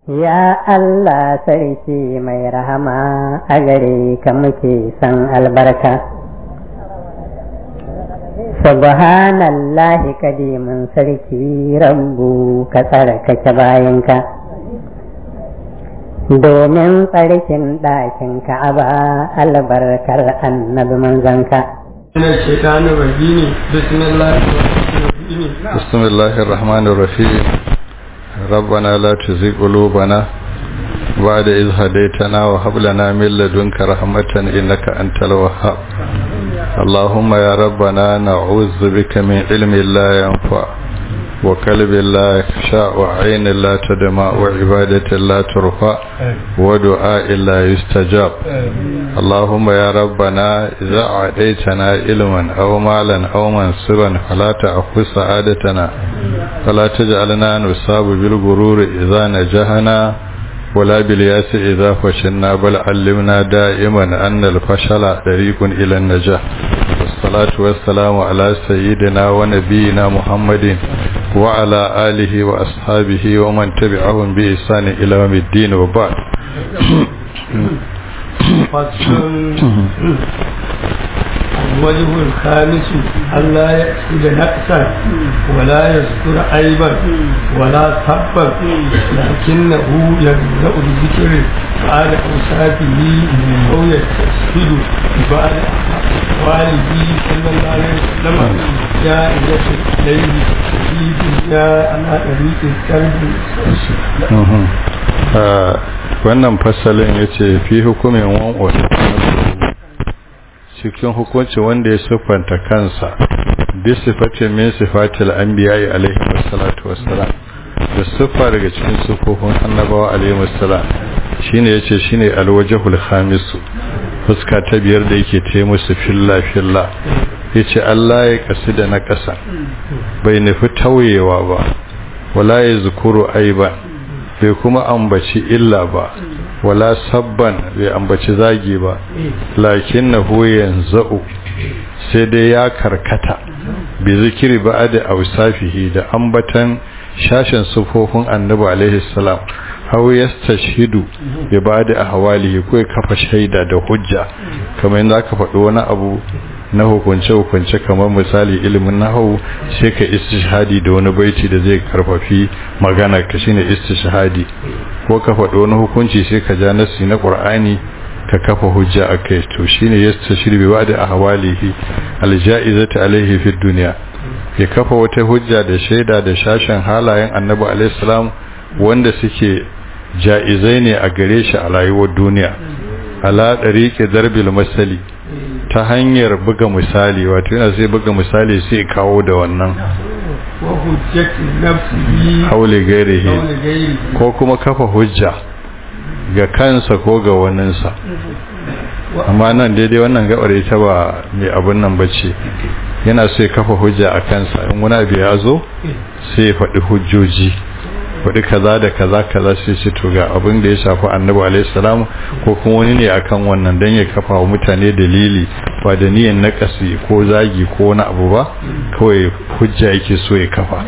Ya Allah sarki mai rahama a gare ka muke san albarka. Subhanallahi kadimin sarki rabbu ka tsarkake bayanka. Domin tsarkin ɗakin ka'aba albarkar annabi manzanka. من الشيطان الرجيم بسم الله الرحمن الرحيم بسم الله الرحمن الرحيم ربنا لا تزغ قلوبنا بعد إذ هديتنا وهب لنا من لدنك رحمة إنك أنت الوهاب اللهم يا ربنا نعوذ بك من علم لا ينفع وقلب لا يخشى وعين لا تدمع وعبادة لا ترفع ودعاء لا يستجاب اللهم يا ربنا إذا أعطيتنا علما أو مالا أو منصبا فلا تأخذ سعادتنا فلا تجعلنا نصاب بالغرور إذا نجحنا ولا بالياس إذا فشلنا بل علمنا دائما أن الفشل طريق إلى النجاح والصلاة والسلام على سيدنا ونبينا محمد وعلى آله وأصحابه ومن تبعهم بإحسان إلى يوم الدين وبعد الوجه الخامس ألا يقصد نقصا ولا يذكر عيبا ولا سبا لكنه يبدأ بذكر بعد أوصافه أو يستشهد بعد أحواله صلى الله عليه وسلم جائزة إليه في دنيا على طريق الكلب wannan fasalin ya ce fi hukumin wan'o cikin hukunci wanda ya siffanta kansa bi sifatin min sifatil anbiya'i alaihi wassalatu wassalam da siffa daga cikin siffofin annabawa alaihi wassalam shine yace shine alwajhul khamis fuska ta biyar da yake ta musu filla filla yace Allah ya kasida na kasa bai nufi tauyewa ba wala ya zukuru aiban bai kuma ambaci illa ba wala sabban bai ambaci zagi ba lakin na huyen za'u sai dai ya karkata bi zikiri ba da ausafihi da ambatan shashin sufofin annabi alaihi salam hau ya tashidu ya ba da ahwalihi ko ya kafa shaida da hujja kamar yadda aka faɗi wani abu na hukunce-hukunce kamar misali ilimin nahawu sai ka istishhadi da wani baiti da zai karfafi magana ka shine istishhadi ko ka faɗi wani hukunci sai ka ja nasi na qur'ani ka kafa hujja akai to shine yastashir bi ba'da ahwalihi aljaizati alaihi fi dunya ya kafa wata hujja da shaida da shashin halayen annabi alaihi salam wanda suke jaizai ne a gare shi a rayuwar duniya ala dariqi darbil masali ta hanyar buga misali wato yana sai buga misali sai kawo da wannan haule gairihi ko kuma kafa hujja ga kansa ko ga waninsa amma nan daidai wannan gabar ita ba mai abin nan bace yana so ya kafa hujja a kansa in wani abu ya zo sai ya faɗi hujjoji faɗi kaza da kaza kaza sai ce to ga abin da ya shafi annabi alaihi salam ko kuma wani ne akan wannan dan ya kafa wa mutane dalili ba da niyan nakasi ko zagi ko wani abu ba kawai hujja yake so ya kafa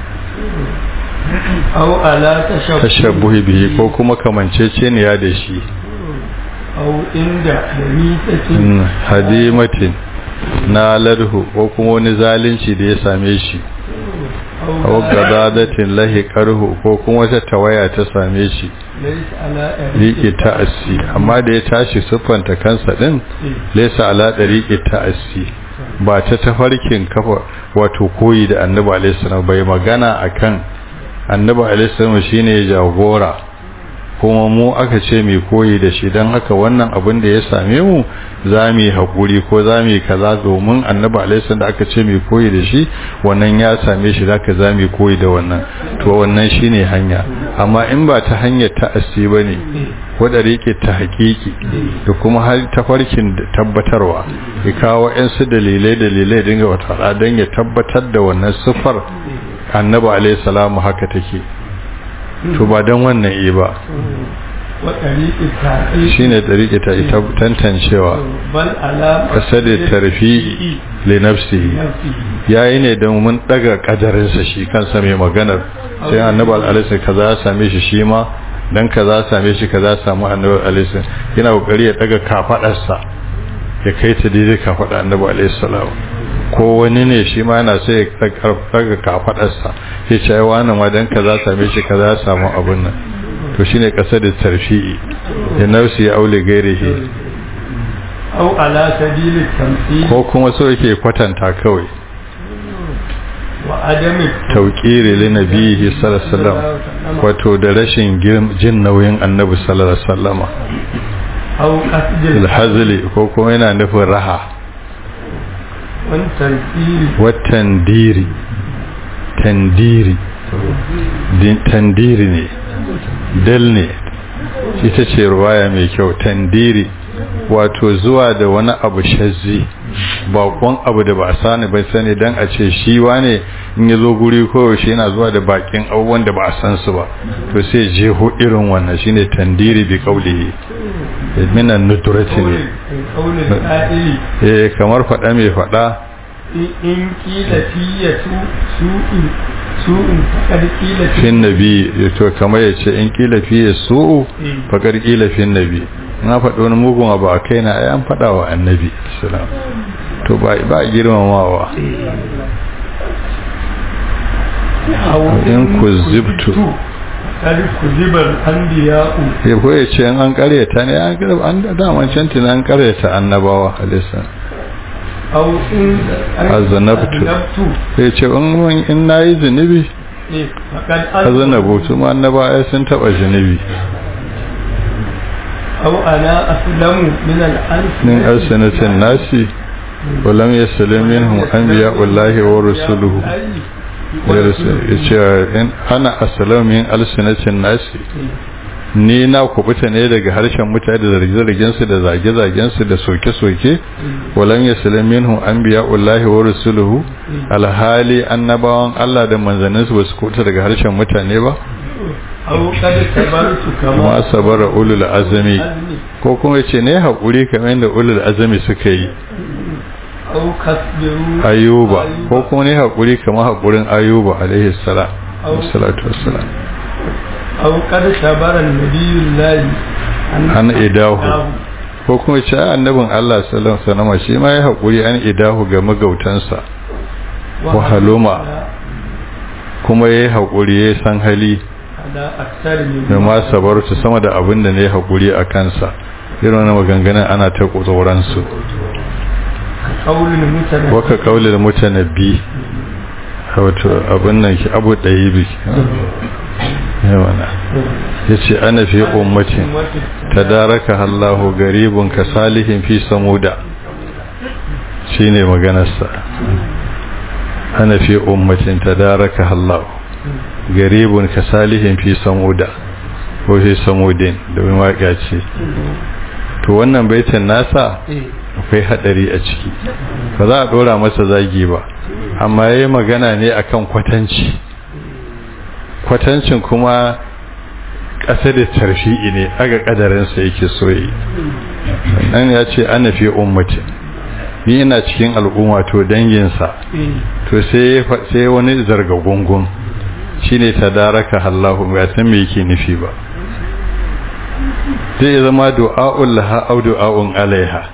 أو على tashabbuhi bihi ko kuma kamancece ne ya da shi أو عند دميتة hadimatin na ladhu ko kuma wani zalunci da ya same shi aw gadadatin lahi qarhu ko kuma wata tawaya ta same shi ليس على riƙe ta'assi amma da ya tashi siffanta kansa din laysa ala dariqi ta'assi ba ta tafarkin kafa wato koyi da annabi alaihi salam bai magana akan annabi alaihi salam shine jagora kuma mu aka ce mai koyi da shi don haka wannan abin da ya same mu za mu yi haƙuri ko za mu yi kaza domin annabi alaihi da aka ce mai koyi da shi wannan ya same shi zaka za mu yi koyi da wannan to wannan shine hanya amma in ba ta hanyar ta'assi bane ko da rike ta haƙiƙi da kuma har tafarkin tabbatarwa ya kawo ƴan su dalilai dalilai dinga wata don ya tabbatar da wannan sifar annabi alaihi salamu haka take to ba don wannan yi ba وطريق التعقيد shine tsariki ta ita tantancewa بل على kasade tarfi li nafsihi نفسه yayi ne don mun daga kadarinsa shi kansa mai maganar sai annabi alaihi kaza ya same shi shi ma dan kaza same shi kaza samu annabi alaihi yana kokari ya daga kafadarsa ya kai ta daidai kafada annabi alaihi salam ko wani ne shi ma yana sai ya daga kafadarsa sai ce ai wani ma dan kaza same shi kaza samu abun nan to shine kasar da tarfi'i ya nausi ya aule gairihi au ala sabilit tamthil ko kuma so yake kwatanta kawai wa adami tauƙiri li nabihi sallallahu alaihi wasallam wato da rashin jin nauyin annabi sallallahu alaihi wasallama au qasdil alhazli ko kuma yana nufin raha wan tarfili watan diri tandiri din tandiri ne dal ne ita ce ruwaya mai kyau tandiri wato zuwa da wani abu shazzi bakon abu da ba a sani bai sani dan a ce shi wane in ya zo guri koyaushe yana zuwa da bakin abubuwan da ba a san su ba to sai jeho irin wannan shine tandiri bi kaulihi minan nuturati ne qaulil qa'ili eh kamar faɗa mai faɗa in kila fiye su su'in su'in fakar kila fin nabi to kamar ya ce in kila fiye su'u fakar kila fin nabi na faɗi wani mugun abu a kai na an faɗa wa annabi salam to ba ba girmamawa in ku zibtu kari ku zibar andiya'u ya ko ya ce an karyata ne an karyata an daman can tina an karyata annabawa alisa au in Azanabtu. ya ce in in nayi zunubi fakar azanabu su ma annabawa sun taba zunubi au ana aslamu min al-alf min alsanatin nasi ولم يسلم منهم أنبياء الله ورسوله yace ana asalamu min alsinatin nasi ni na kubuta ne daga harshen mutane da zarge-zargen su da zage-zagen su da soke-soke walam yaslam minhum anbiya'ullahi wa rusuluhu alhali annabawan Allah da manzannin su basu kubuta daga harshen mutane ba au kad sabartu kama ma sabara ulul azmi ko kuma yace ne hakuri kamar yadda ulul azmi suka yi au kasbiru ayuba ko kuma ne hakuri kamar hakurin ayuba alaihi salam salatu wassalam au kad sabara nabiyullahi an idahu ko kuma ce annabin Allah sallallahu alaihi wasallam shi ma ya hakuri an idahu ga magautansa wa haluma kuma yayi hakuri yayi san hali ala aksar min da ma sabarta sama da abin da ne hakuri a kansa irin wannan maganganun ana ta tsoron su qaulul mutana waka kaulil mutanabbi wato abin nan ki abu dayibi yawana yace ana fi ummatin tadaraka Allahu garibun ka salihin fi samuda shine maganarsa ana fi ummatin tadaraka Allahu garibun ka salihin fi samuda ko fi samudin domin waka ce to wannan baitin nasa akwai hadari a ciki ba za a dora masa zagi ba amma yayi magana ne akan kwatanci kwatancin kuma ƙasa da tarfi'i ne aga ƙadarinsa yake soyi nan ya ce ana fi ummatin ni ina cikin al'umma to danginsa to sai sai wani zarga gungun shine tadaraka Allahu ba san me yake nufi ba zai zama du'a'ul laha au du'a'un alaiha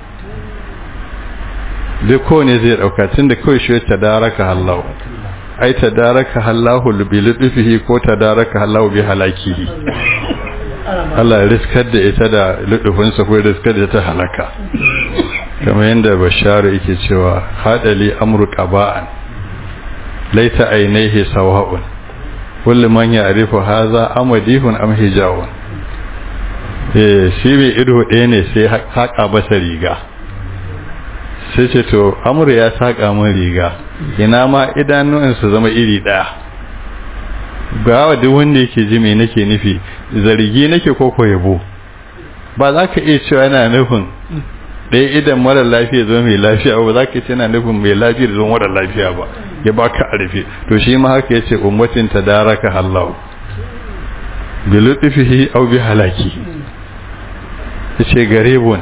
duk ko ne zai dauka tunda kawai shi tadaraka Allahu ai tadaraka Allahu bi lutfihi ko tadaraka Allahu bi halakihi Allah ya riskar da ita da lutufinsa ko ya riskar da ta halaka kamar yadda basharu yake cewa hadali amru qaba'an laita ainihi sawa'un kullu man ya'rifu hadha amadihun am hijawun eh shi bai ido ɗaya ne sai haƙa basa riga sai ce to amru ya saƙa min riga ina ma idanun su zama iri ɗaya ga wa duk wanda yake ji me nake nufi zargi nake ko ko yabo ba za ka iya cewa yana nufin ɗaya idan mara lafiya zo mai lafiya ba za ka ce yana nufin mai lafiya zo mara lafiya ba ya ba ka arfe to shi ma haka ya ce ummatin ta daraka hallahu bi lutfihi aw bi halaki yace garibun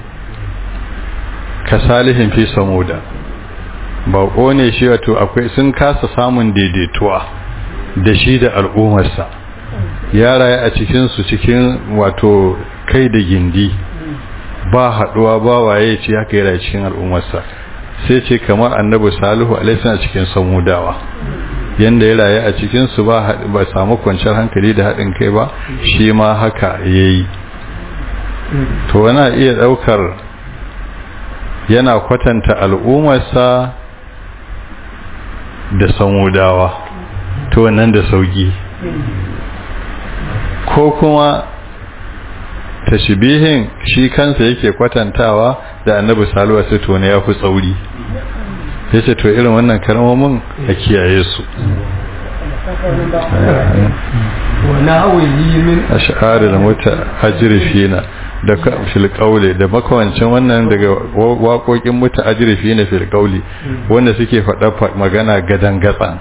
ka salihin fi samuda ba ne shi wato akwai sun kasa samun daidaituwa da shi da al'ummarsa ya rayu a cikinsu cikin wato kai da gindi ba haɗuwa ba waye ce haka ya rayu cikin al'ummarsa sai ce kamar annabi salihu alaihi a cikin samudawa yanda ya rayu a cikinsu ba ba samu kwanciyar hankali da haɗin kai ba shi ma haka yayi to wana iya ɗaukar yana kwatanta al'ummarsa da samudawa to wannan da sauki ko kuma tashbihin shi kansa yake kwatantawa da annabi salwa sai to ne yafi tsauri yace to irin wannan kalmomin a kiyaye su wa nahwihi min ash'arul muta'ajrifina da fil qawli da makawancin wannan daga waƙoƙin muta'ajrifina fil qawli wanda suke faɗa magana gadan gatsan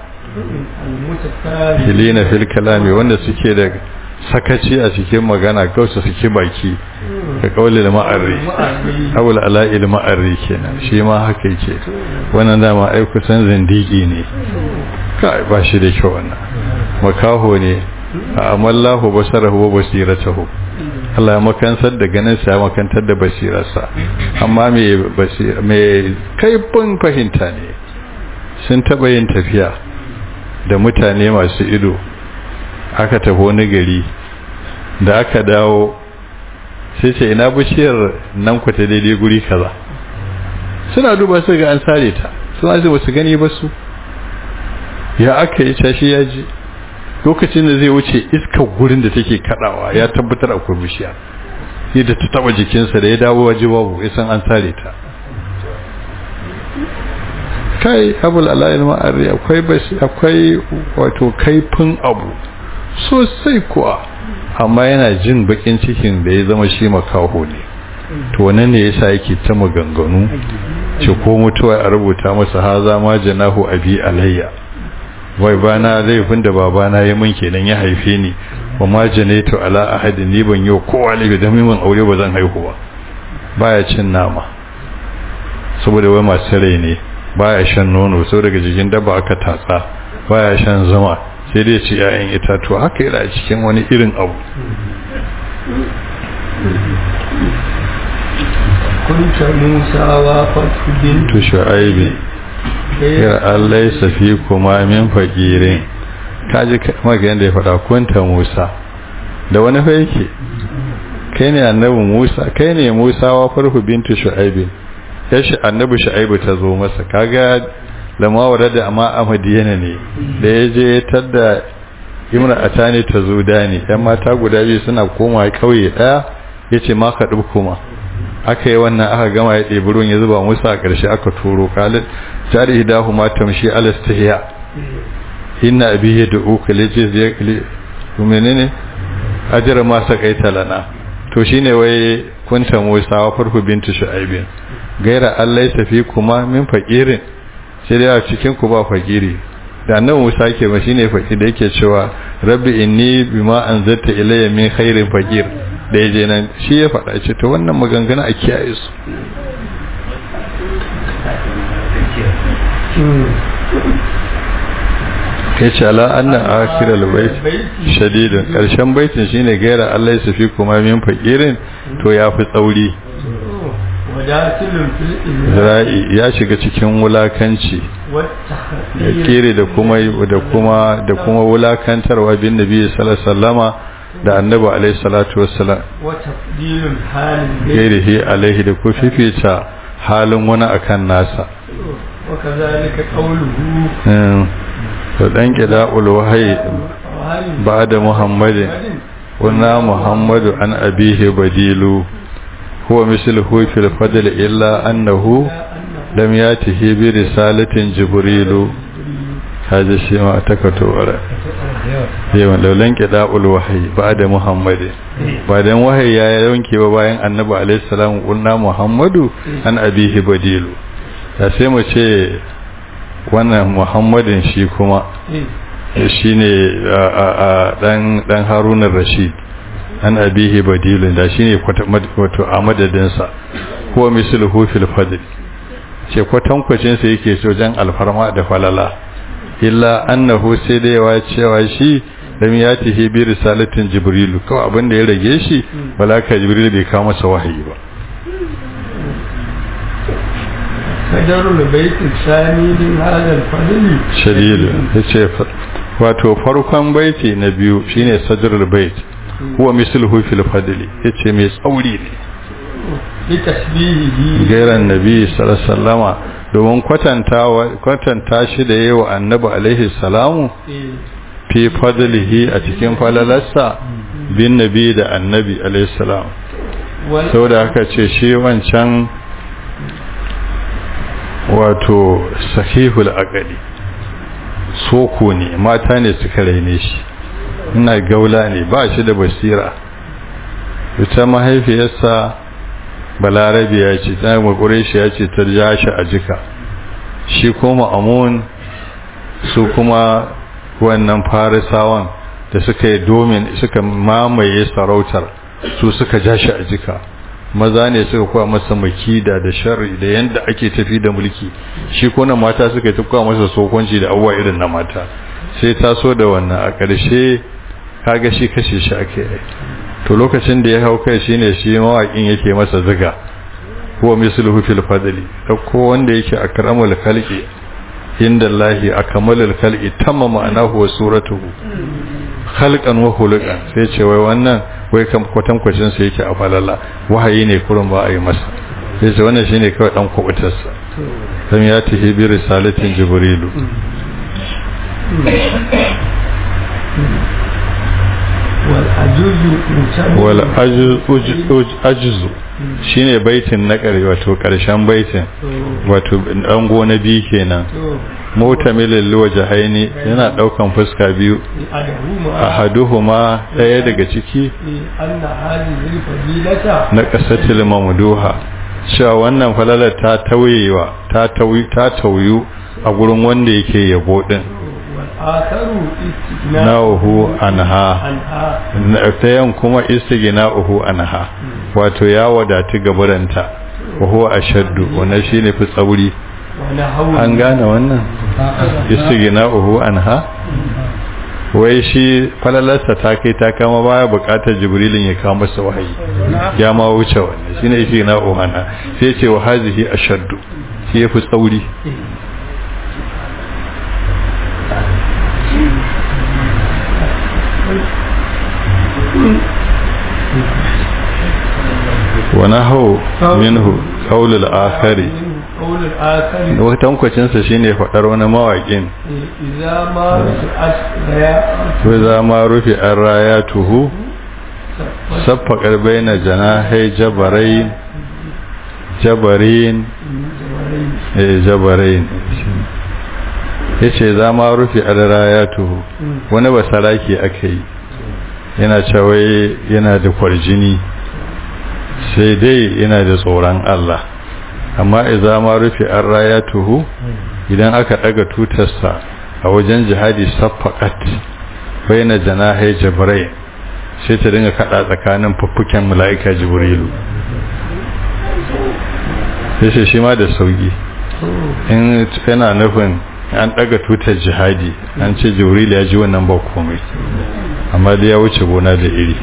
hilina fil kalami wanda suke da sakaci a cikin magana gausa suke baki da kauli da ma'arri awul ala'il ma'arri kenan shi ma haka yake wannan dama ai kusan zindigi ne kai ba shi da kyau wannan makaho ne amallahu basarahu wa basiratahu Allah ya makansar da ganin sa ya makantar da basirarsa amma me basira me kaifin fahimta ne sun taba yin tafiya da mutane masu ido aka tafi wani gari da aka dawo sai ce ina bishiyar nan ku ta daidai guri kaza suna duba su ga an sare ta suna zai wasu gani ba su ya aka yi cashi ya ji lokacin da zai wuce iskar gurin da take kadawa ya tabbatar akwai bishiya yadda ta taba jikinsa da ya dawo waje babu ya san an sare ta kai abul alayil ma'ari akwai bashi akwai wato kaifin abu sosai kuwa amma yana jin bakin cikin da ya zama shi makaho ne to wannan ne yasa yake ta maganganu ce ko mutuwa a rubuta masa haza ma janahu abi alayya wai bana laifin da babana ya mun kenan ya haife ni wa ma janaitu ala ahadin ni ban yau kowa laifi da min aure ba zan haihu ba baya cin nama saboda wai masu rai ne baya shan nono sau daga jikin dabba aka tatsa baya shan zama sai dai ci 'ya'yan itatuwa haka yana cikin wani irin abu kunta musa wa fatu to shu'aibi ya allai safi kuma min fakirin kaji maka yadda ya faɗa kunta musa da wani fa yake kai ne annabi musa kai ne musa wa farhu bintu shu'aibi ya shi annabi shu'aibi ta zo masa kaga lamawar da amma amadiyana ne da ya je tadda imra atani ta zo dani yan mata guda biyu suna koma kauye daya yace ma ka kuma aka yi wannan aka gama ya ɗebi ruwan ya zuba musu a ƙarshe aka turo kalin jari hidahu ma tamshi alastahiya inna abihi da uka leje zai menene ajira ma sakaita lana to shine wai kunta musa wa farhu bintu shu'aibin gaira allai safi kuma min fakirin sai dai a cikin ku ba fakiri da annabi Musa ke ba shine fakir da yake cewa rabbi inni bima anzalta ilayya min khairin fakir da yaje nan shi ya faɗa ce to wannan maganganu a kiyaye su kai ce ala anna akhiral bait shadidun karshen baitin shine gaira Allah ya fi kuma min fakirin to ya fi tsauri zira'i ya shiga cikin wulakanci ya kere da kuma da kuma da kuma wulakantarwa bin nabi sallallahu alaihi wasallama da annabi alaihi salatu wassalam gairihi alaihi da ku fifita halin wani akan nasa وكذلك قوله to dan kida'ul wahyi ba'da muhammadin wa muhammadu an abihi badilu هو مثله في الفضل إلا أنه لم ياته برسالة جبريل هذا الشيء ما أتكتو وراء يوم لو لنك داء الوحي بعد محمد بعد وحي يا يونك وباين النبي عليه السلام قلنا محمد أن أبيه بديل ya sai mu ce wannan muhammadin shi kuma shi ne dan harunan rashid an abihi badilun da shine wato a madadinsa huwa misluhu fil fadl ce kwatankwacin sa yake so jan alfarma da falala illa annahu sai da yawa cewa shi lam yatihi bi risalatin jibrilu kawai abin da ya rage shi malaka jibril bai kawo masa wahayi ba sadarul baitin sani din hadal fadli shadidu yace wato farkon baiti na biyu shine sadrul bait huwa misluhu fil fadli yace mai tsauri ne bi tasbihihi gairan nabi sallallahu alaihi wasallama domin kwatanta kwatanta shi da yawa annabi alaihi salamu fi fadlihi a cikin falalarsa bin nabi da annabi alaihi salam saboda haka ce shi wancan wato sahihul aqali soko ne mata ne suka raine shi ina gaula ne ba shi da basira ita mahaifiyarsa balarabi ya ce ta makure shi ya ce ta ja shi a jika shi kuma amun su kuma wannan farisawan da suka yi domin suka mamaye sarautar su suka ja shi a jika maza ne suka kuwa masa makida da sharri da yanda ake tafi da mulki shi kuna mata suka yi kuwa masa sokonci da abuwa irin na mata sai taso da wannan a ƙarshe kaga shi kashe shi ake yi to lokacin da ya hau kai shine shi mawaƙin yake masa ziga huwa misluhu fil fadli ko wanda yake akramul khalqi inda Allahi akmalul khalqi tamma ma'anahu wa suratuhu khalqan wa khuluqan sai ce wai wannan wai kam kwatan kwacin sa yake a falala wahayi ne kurun ba a yi masa sai ce wannan shine kawai dan kubutar sa dan ya tihi bi risalatin jibrilu wal ajuzu shine baitin na ƙarshe wato ƙarshen baitin wato ɗan gona biyu kenan mutamilin liwajahaini yana ɗaukan fuska biyu ahaduhuma ɗaya daga ciki na ƙasatil mamduha cewa wannan falalar ta tauyewa ta tauyu a gurin wanda yake yabo din na'uhu anha tayan kuma istighna'uhu anha wato ya wadatu gabaranta wa huwa ashaddu wannan shine fi tsauri an gane wannan istighna'uhu anha wai shi falalarsa ta kai ta kama baya bukatar jibrilin ya kawo masa wahayi ya ma wuce wannan shine istighna'uhu anha sai ce wa hazihi ashaddu shi yafi tsauri ونحو منه قول الآخر watankwacin shine faɗar wani mawaƙin za ma rufe an raya tuhu saffaƙar baina janahai jabarai jabarin jabarin ya ce za ma rufe an raya tuhu wani basaraki aka yi yana cewa yana da kwarjini sai dai yana da tsoron Allah amma idza ma rufi an rayatuhu idan aka daga tutarsa a wajen jihadi saffaqat baina janahi jibril sai ta dinga kada tsakanin fuffuken malaika jibrilu sai shi ma da sauki in yana nufin an daga tutar jihadi an ce jibril ya ji wannan ba komai amma da ya wuce gona da iri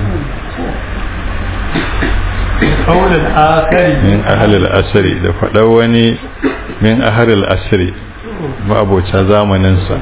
min ahalil asiri da faɗar wani min ahalil asiri ma'abocin zamaninsa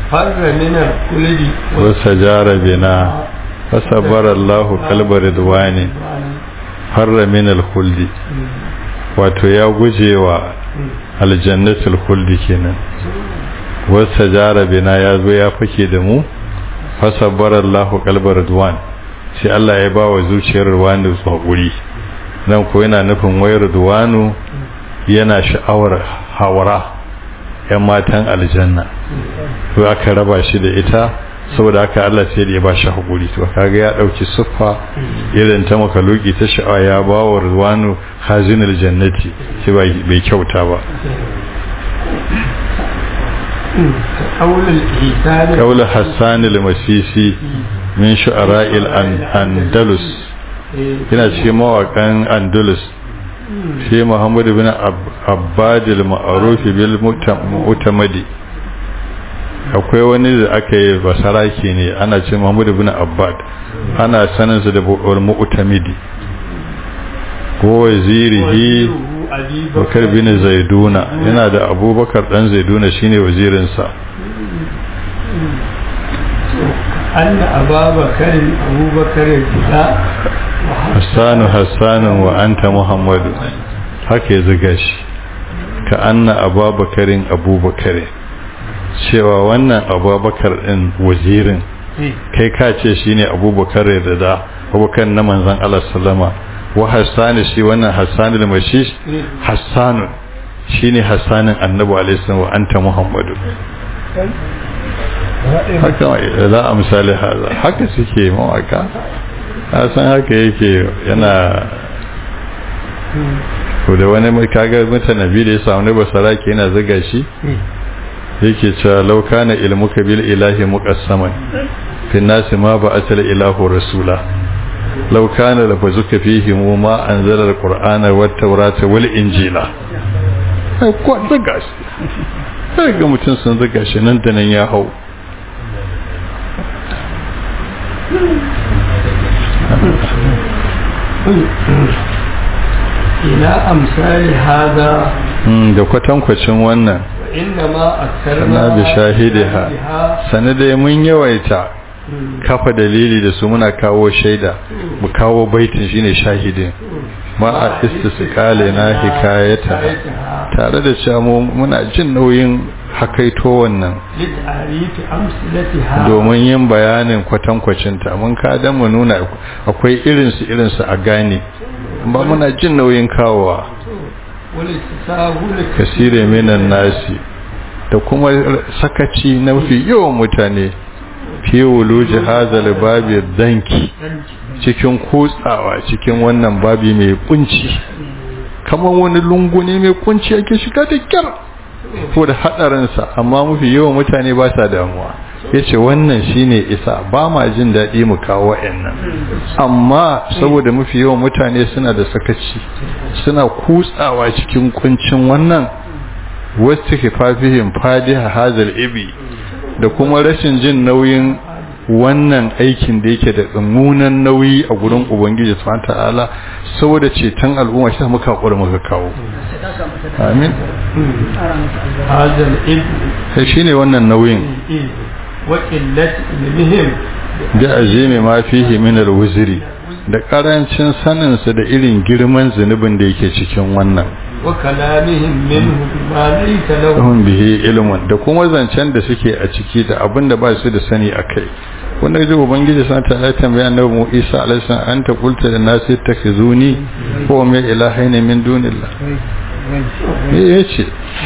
wasa jara bina fasabar allahu kalbar ridwani harra min alhuldi wato ya guje wa aljannatul huldi kenan wasa jara bina ya zo ya fake da mu fasabar allahu kalbar ridwan sai Allah ya ba wa zuciyar ruwanu tsaguri nan ko yana nufin wayar duwanu yana sha'awar hawara yan matan aljanna to aka raba shi da ita saboda haka Allah sai da ya ba shi hakuri to kaga ya dauki suffa irin ta makaluki ta sha'awa ya ba wa ruwanu hazinul jannati shi bai kyauta ba قول حسان المسيسي min shu'ara'il andalus yana cikin mawakan andalus shi muhammad bin abbadil ma'aruf bil mutamadi akwai wani da aka yi basaraki ne ana ce mahmud ibn abbad ana saninsa da bu'ul mu'tamidi ko wazirihi bakar bin zaiduna yana da abubakar dan zaiduna shine wazirinsa أن أبا بكر أبو بكر الفداء hassanu hassanu wa anta muhammadu haka ya ziga shi ka anna ababakarin abubakarin cewa wannan abubakar din wazirin kai ka ce shine abubakar da da abubakar na manzon Allah sallama wa hassanu shi wannan hassanul mashish hassanu shine hassanin annabi alaihi salam wa anta muhammadu haka za a misali haza haka suke mawaka a san haka yake yana ko da wani mai kaga mutanabi da ya samu ne basara ke yana ziga shi yake cewa lauka na ilmuka bil ilahi muqassaman fi nasi ma ba asala ilahu rasula lauka na lafazuka fihi mu ma anzala alqur'ana wat tawrata wal injila ko ziga shi sai ga mutum sun ziga shi nan da nan ya hau ila amsali hada da kwatankwacin wannan innama sana aktarna bi shahidiha sanadai mun yawaita kafa dalili da su muna kawo shaida mu kawo baitin shine shahidin ma a istisqali na hikayata tare da cewa mu muna jin nauyin hakaito wannan lit'ariti amsalatiha domin yin bayanin kwatankwacin ta mun ka dan mu nuna akwai irin su irin su a gane ba muna jin nauyin kawowa wani sahul kasire minan nasi da kuma sakaci na mafi yawan mutane fi wuluji hazal babi danki cikin kutsawa cikin wannan babi mai kunci kamar wani lungu ne mai kunci yake shiga da kyar ko da hadarinsa amma mafi yawan mutane ba sa damuwa ya ce wannan shine isa ba ma jin daɗi mu kawo wa'annan amma saboda mafi yawan mutane suna da sakaci suna kutsawa cikin kuncin wannan wasu kifafihim fadiha hazal ibi da kuma rashin jin nauyin wannan aikin da yake da tsammunan nauyi a gurin ubangiji subhanahu ta'ala saboda ceton al'umma shi muka hakura muka kawo amin hazal ib sai shine wannan nauyin wa qillati ilmihim da azimi ma fihi min al-wuzri da karancin sanin sa da irin girman zunubin da yake cikin wannan wa kalamihim minhu bima laysa lahu lahum bihi ilmun da kuma zancen da suke a ciki da abin da ba su da sani akai wanda ji ubangiji san ta ya tambaya annabi mu Isa alaihi salam anta qulta lin nasi takhizuni wa ma ilahaina min dunillah me yace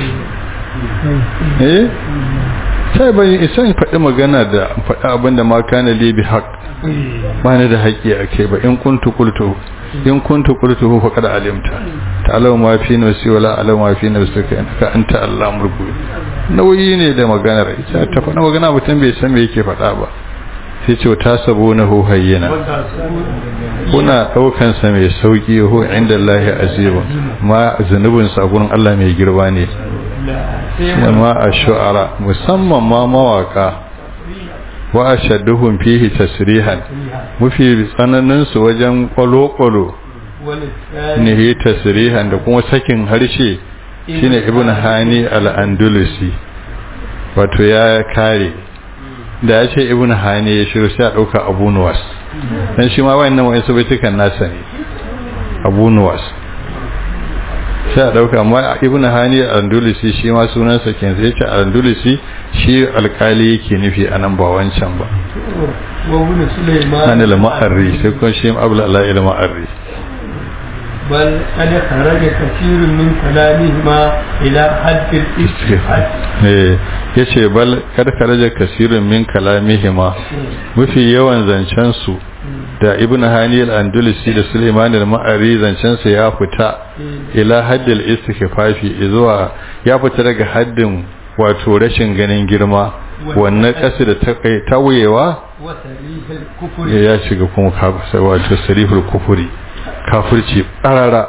eh sai bai isa in faɗi magana da faɗi abin da ma kana li bi haqq ba ni da haƙƙi a kai ba in kuntu qultu in kuntu qultu fa qad alimta ta'lamu ma fi nafsi wala a'lamu ma fi nafsika innaka anta allamul ghuyub nauyi ne da maganar ita ta faɗa magana mutum bai san me yake faɗa ba sai ce ta sabunahu hayyina kuna daukan sa mai sauki ho inda Allah aziba ma zanubin sa gurin Allah mai girba ne ma ash-shu'ara musamman ma mawaka wa ashadduhum fihi tasrihan mafi tsananin su wajen kwalo-kwalo ne tasrihan da kuma sakin harshe shine ibn hani al-andalusi wato ya kare da ya ce ibn hani ya shiru sai a dauka abu nuwas dan shi ma wayannan wayan su baitukan nasa ne abu nuwas sai a dauka amma ibn hani al-andalusi shi ma sunansa kenan sai ya ce al-andalusi shi alkali yake nufi anan ba wancan ba wa ibn sulaiman an al-ma'arri sai kuma shi abul allah al-ma'arri bal qad kharaja kathirun min kalamihima ila hadd al-istifhad eh yace bal kad kharaja kathirun min kalamihima mafi yawan zancen su da ibn hani al-andalusi da sulaiman al-ma'ari zancen sa ya fita ila haddil istighfafi zuwa ya fita daga haddin wato rashin ganin girma wannan kasu da tawayewa wa sarihul kufri ya shiga kuma kafir wato sarihul kufuri kafirci qarara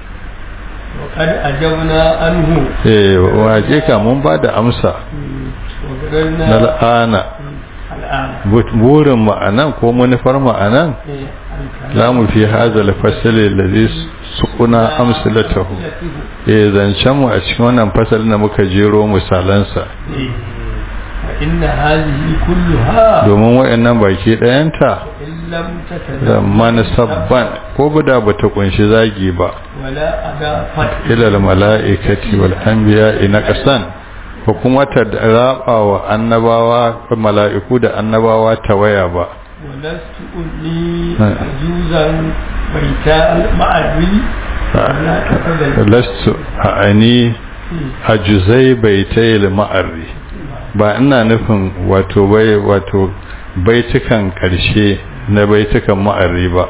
wa qad ajabna anhu eh waje ka mun ba da amsa na al'ana burin ma'anan ko manufar ma'anan la mu fi hazal fasali ladhi suquna amsalatahu eh zancen mu a cikin wannan fasalin da muka jero misalansa inna hadhihi kulluha domin wayannan baki dayanta illam zaman sabban ko bada bata kunshi zagi ba wala adafat ila al malaikati wal anbiya ina qasan ko kuma ta raba wa annabawa mala'iku da annabawa ta waya ba walastu unni juzan baita al-ma'ari wala tafadal lastu ani ajuzai baitayil ma'arri ba ina nufin wato bai wato baitukan karshe na baitukan ma'arri ba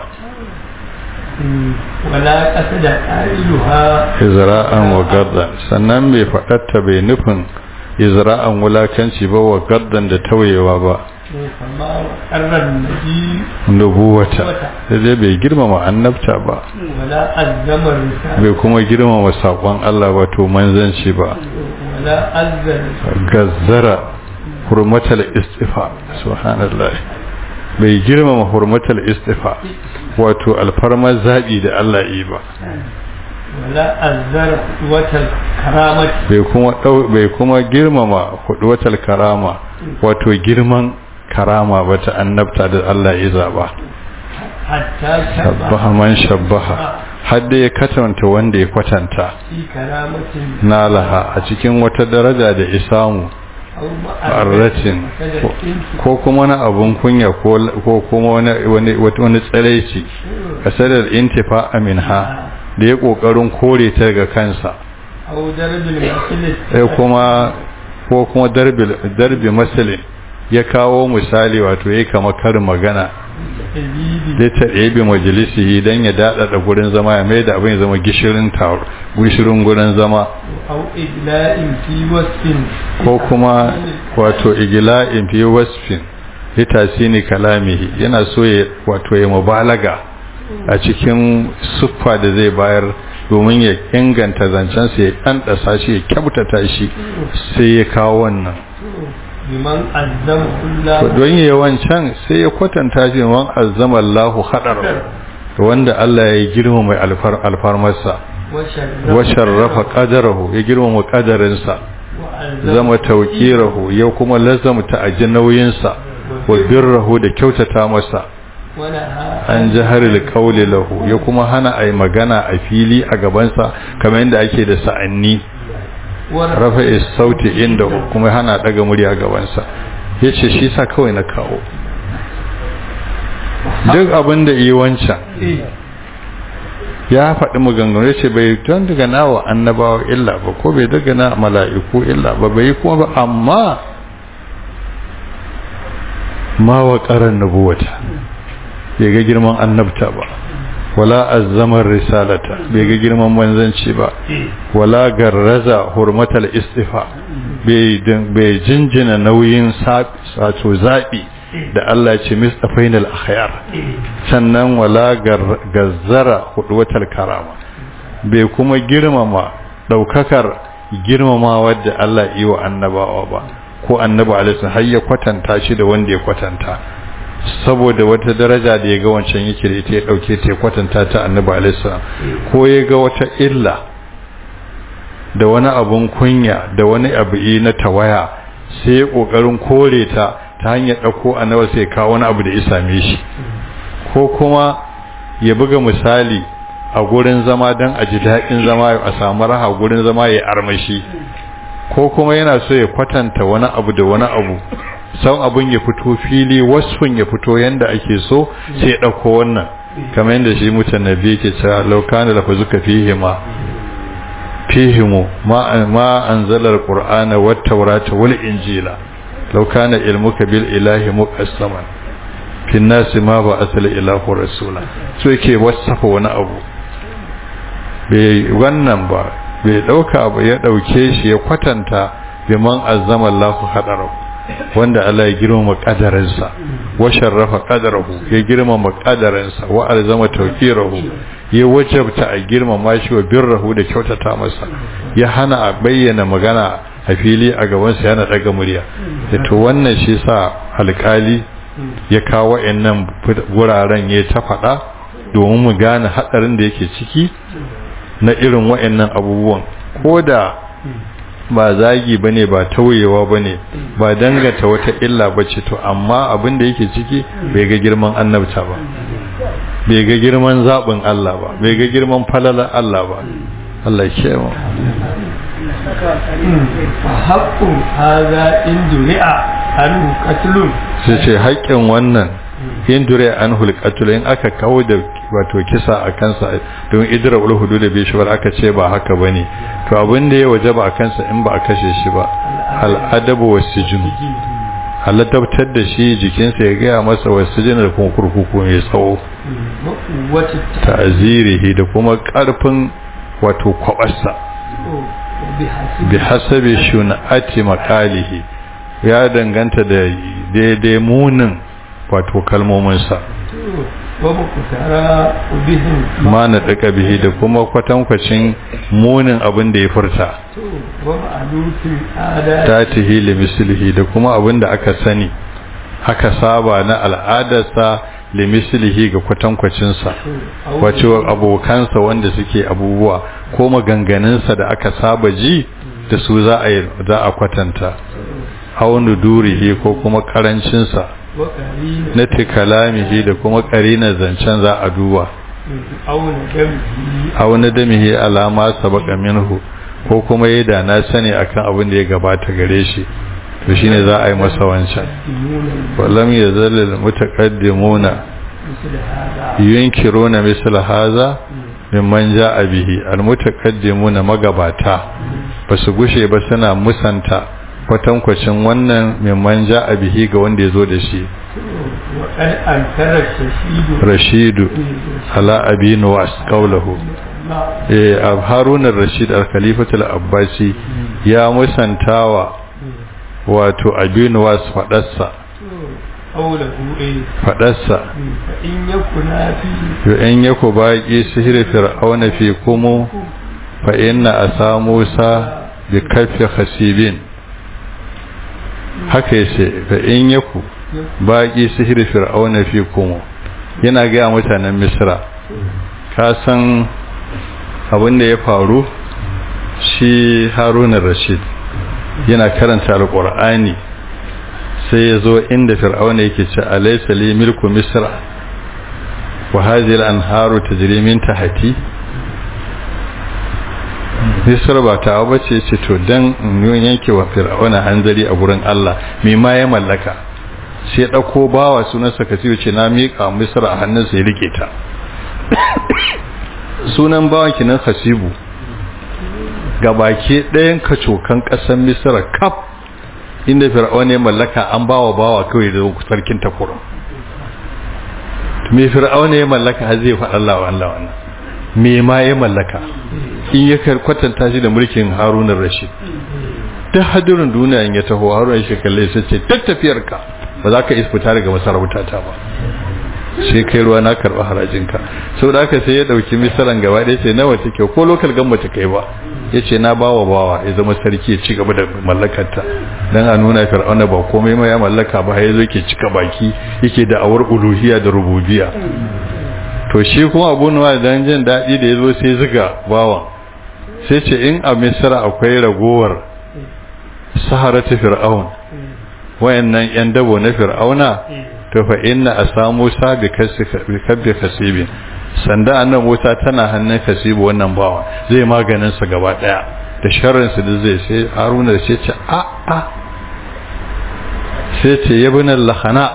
wala qasada qailuha izra'an wa gaddan sannan bai faɗatta bai nufin izra'an wulakanci ba wa gaddan da tawayewa ba kama qarran nabi nubuwata sai dai bai girmama annabta ba wala azzama risala bai kuma girmama saƙon Allah wato manzanci ba wala azzara gazzara hurmatal istifa subhanallah bai girmama hurmatal istifa wato alfarmar zaɓi da Allah yi ba wala azzara wata karamati bai kuma ɗau- bai kuma girmama hudwatal karama wato girman karama ba ta annabta da Allah ya zaba hatta shabbaha man shabbaha har da ya katanta wanda ya kwatanta fi karamatin nalaha a cikin wata daraja da isamu aw arratin ko kuma na abun kunya ko ko kuma wani wani wani tsaraici kasadar intifa aminha da ya kokarin kore ta daga kansa aw darbil masjid sai kuma ko kuma darbi darbi masalin ya kawo misali wato yayi kamar karin magana ibidi da ta ɗebe majalisi don ya daɗaɗa gurin zama ya mai da abin ya zama gishirin taro gishirin gurin zama aw igla'in fi wasfin ko kuma wato igila'in fi wasfin litasini kalamihi yana so ya wato ya mubalaga a cikin siffa da zai bayar domin ya inganta zancensa ya ɗanɗasa shi ya kyautata shi sai ya kawo wannan liman azzama To kullahu don yi wancan sai ya kwatanta shi man azzama Allahu hadar wanda Allah ya girma mai alfar alfarmarsa wa wa sharrafa qadarahu ya girma qadarinsa zama tawqirahu ya kuma lazamta aji nauyinsa wa birrahu da kyautata masa an jaharil qawli lahu ya kuma hana ai magana a fili a gabansa kamar yadda ake da sa'anni rafa'i sauti inda kuma hana daga murya a gabansa yace shi sa kawai na kawo duk abin da yi wancan ya faɗi maganganu ce bai don daga nawa annabawa illa ba ko bai daga na mala'iku illa ba bai kuma ba amma ma wa ƙarar nubuwata bai ga girman annabta ba wala azzamar risalata bai ga girman manzanci ba wala garraza hurmatal istifa bai jinjina nauyin sato zaɓi da Allah ce mistafainal akhyar sannan wala gazzara hudwatal karama bai kuma girmama daukakar girmama wadda Allah yi wa annabawa ba ko annabi alaihi har ya kwatanta shi da wanda ya kwatanta saboda wata daraja da ya ga wancan yake da ita ya dauke ta ya kwatanta ta annabi alaihi ko ya ga wata illa da wani abun kunya da wani abu na tawaya sai ya kokarin kore ta ta hanyar ɗauko annabar sai kawo wani abu da ya same shi ko kuma ya buga misali a gurin zama don a ji daɗin zama a samu raha gurin zama ya armashi ko kuma yana so ya kwatanta wani abu da wani abu sau abin ya fito fili wasfin ya fito yadda ake so sai ya ɗauko wannan kamar yadda shi mutan nabi ke cewa laukana da fazuka fihima fihimu ma anzalar qur'ana wat tawrata wal injila لو كان علمك بالإله مقسما في الناس ما بعث الإله رسولا so yake wasafa wani abu bai wannan ba bai dauka abu ya dauke shi ya kwatanta biman azzama Allah hadarahu wanda Allah ya girmama kadarinsa wa sharrafa qadarahu ya girmama kadarinsa wa alzama tawqirahu ya wajabta a girmama shi wa birrahu da kyautata masa ya hana a bayyana magana a fili a gabansa yana daga murya da to wannan shi sa alkali ya kawo wa'annan wuraren ya ta faɗa domin mu gane haɗarin da yake ciki na irin wa'annan abubuwan ko da ba zagi bane ba tauyewa bane ba dangata wata illa bace to amma abin da yake ciki bai ga girman annabta ba bai ga girman zaɓin Allah ba bai ga girman falalar Allah ba Allah ke mu haƙƙun haza in duri'a an katlun sai ce haƙƙin wannan in dure an hulƙatul in aka kawo da wato kisa a kansa don idra ul hudu da bishwar aka ce ba haka bane to abin da ya wajaba a kansa in ba a kashe shi ba al adabu wasijin halattabtar da shi jikinsa ya gaya masa wasijin da kuma kurkuku mai tsawo wata ta'zirihi da kuma karfin wato kwabarsa bi hasabi shun'ati maqalihi ya danganta da daidai munin wato kalmominsa ma na daga bihi da kuma kwatankwacin munin abin da ya furta ta tihi limislihi da kuma abin da aka sani aka saba na al'adarsa limislihi ga kwatankwacinsa wace abokansa wanda suke abubuwa ko maganganunsa da aka saba ji da su za a kwatanta haunu durihi ko kuma karancinsa na tikalamihi da kuma karina zancen za a duba auna damihi alama sabaka minhu ko kuma yi da na sani akan abin da ya gabata gare shi to shine za a yi masa wancan wallam ya zalil mutaqaddimuna yunkiruna misal haza mimman ja'a bihi almutaqaddimuna magabata basu gushe ba suna musanta kwatankwacin wannan mimman ja'a bihi ga wanda ya zo da shi rashidu ala abi nuwas qawluhu eh harun ar-rashid al-khalifatul abbasi ya musantawa wato abi nuwas fadarsa fadarsa in yaku baki sihir fir'auna fi kumu fa inna asa musa bi kaffi khasibin haka yace fa in yaku baki sihir fir'auna fi kumu yana ga mutanen misra ka san abin da ya faru shi haruna rashid yana karanta alqur'ani sai ya zo inda fir'auna yake ce alaysa li milku misra wa hadhihi al-anharu tajri min tahti misra ba ta ba ce ce to dan yanke wa fir'auna hanzari a gurin Allah me ma ya mallaka sai ya dauko bawa sunansa kasiru ce na mika misra a hannunsa ya rike ta sunan bawan kinan hasibu gabake ɗayan kacokan ƙasar misra kaf inda fir'auna ya mallaka an bawa bawa kawai da sarkin takurin me fir'auna ya mallaka har zai faɗa Allah wa Allah wannan me ma ya mallaka in ya kwatanta shi da mulkin Harun rashid ta hadirin duniya in ya taho Harun shi kalle sai ce tattafiyar ka ba za ka isfita daga masarauta ta ba sai kai ruwa na karɓi harajinka sau da aka sai ya ɗauki misalan gaba ɗaya sai nawa take ko lokal gamba ta kai ba ya ce na bawa bawa ya zama sarki ya ci gaba da mallakarta don a nuna fir'auna ba komai ma ya mallaka ba ya zo ke cika baki yake da awar uluhiya da rububiya to shi kuma abu nuwa dan jin daɗi da ya zo sai ziga bawan sai ce in a misra akwai ragowar saharata fir'aun wayannan yan dabo na fir'auna to fa inna asamu sa bi kabbi khasibin sanda annan Musa tana hannun kasibu wannan bawa zai maganin sa gaba daya da sharrin su da zai sai Haruna sai ce a a sai ce yabun lahana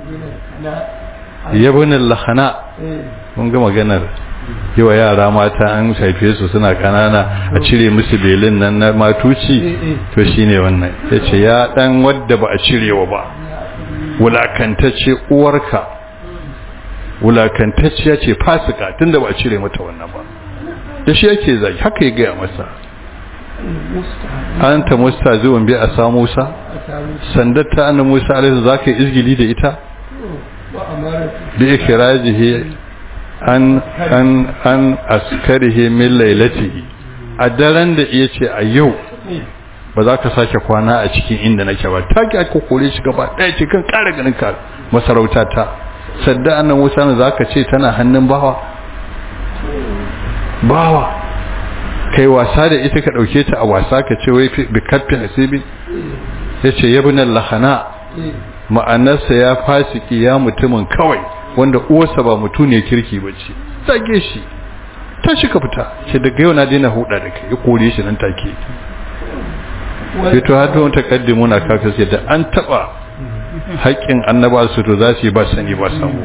yabun lahana mun ga maganar yawa yara mata an haife su suna kanana a cire musu belin nan na matuci to shine wannan yace ya dan wadda ba a cirewa ba wulakantacce uwarka wulakantacciya ce fasika tunda ba a cire mata wannan ba da shi yake zai haka ya gaya masa an ta musta zuwan bi a sa musa sandar ta annan musa alaihi za ka yi izgili da ita bi ikirajihi an an an askarihi min lailatihi a daren da iya ce a yau ba za ka sake kwana a cikin inda nake ba take aka kore shi gaba ɗaya cikin ƙara ganin ka masarauta ta sadda annan musa ne za ka ce tana hannun bawa bawa kai wasa da ita ka ɗauke ta a wasa ka ce wai bi kaffi hasibi ya ce yabinan lahana ma'anarsa ya fasiki ya mutumin kawai wanda uwarsa ba mutu ne kirki ba ce zage shi ta shi ka fita ce daga yau na daina huda da kai ya kore shi nan take fito har don takaddimu na kaka sai da an taba haƙƙin annaba su to za su yi ba sani ba samu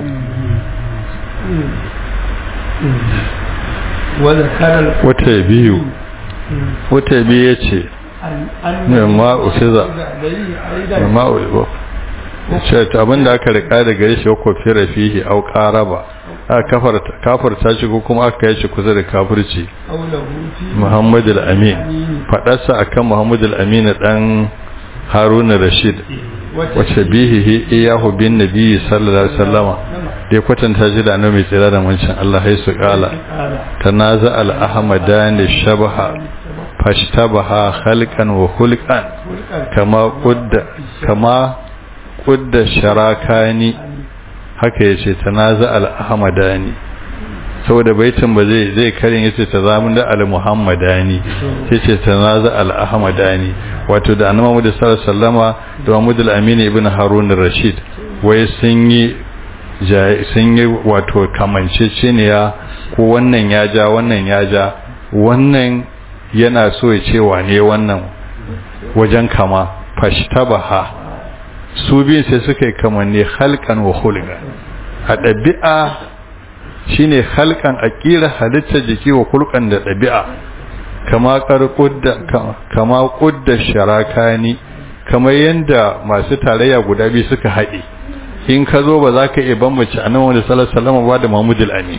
wata biyu wata biyu ya ce mai usiza mai ce abinda aka rika da gare shi ko fira fihi au qaraba aka kafarta shi ko kuma aka yi shi kusa da kafirci Muhammad al-Amin fadarsa akan Muhammad al-Amin dan Harun Rashid wace bihi iyahu bin nabi sallallahu alaihi wasallama da kwatanta shi da annabi mai tsira da mancin Allah ya su kala tanaza al-ahmadani shabaha fashtabaha khalqan wa khulqan kama qudda kama qudda sharakani haka yace tanaza al-ahmadani saboda baitin ba zai zai karin yace tazamun da al-muhammadani sai ce tanaza al-ahmadani wato da annabi Muhammad sallallahu alaihi wasallama da Muhammad al-Amin ibn Harun ar-Rashid wai sun yi sun yi wato kamanceceniya ko wannan ya ja wannan ya ja wannan yana so ya ce wane wannan wajen kama fashtabaha su biyun sai suka yi kamanni halkan wa hulga a ɗabi'a shine halkan a ƙira halittar jiki wa hulkan da ɗabi'a kama kama ƙudda sharakani kamar yadda masu tarayya guda biyu suka haɗe in ka zo ba za ka iya bambance a nan wani salar salama ba da mahmudul amin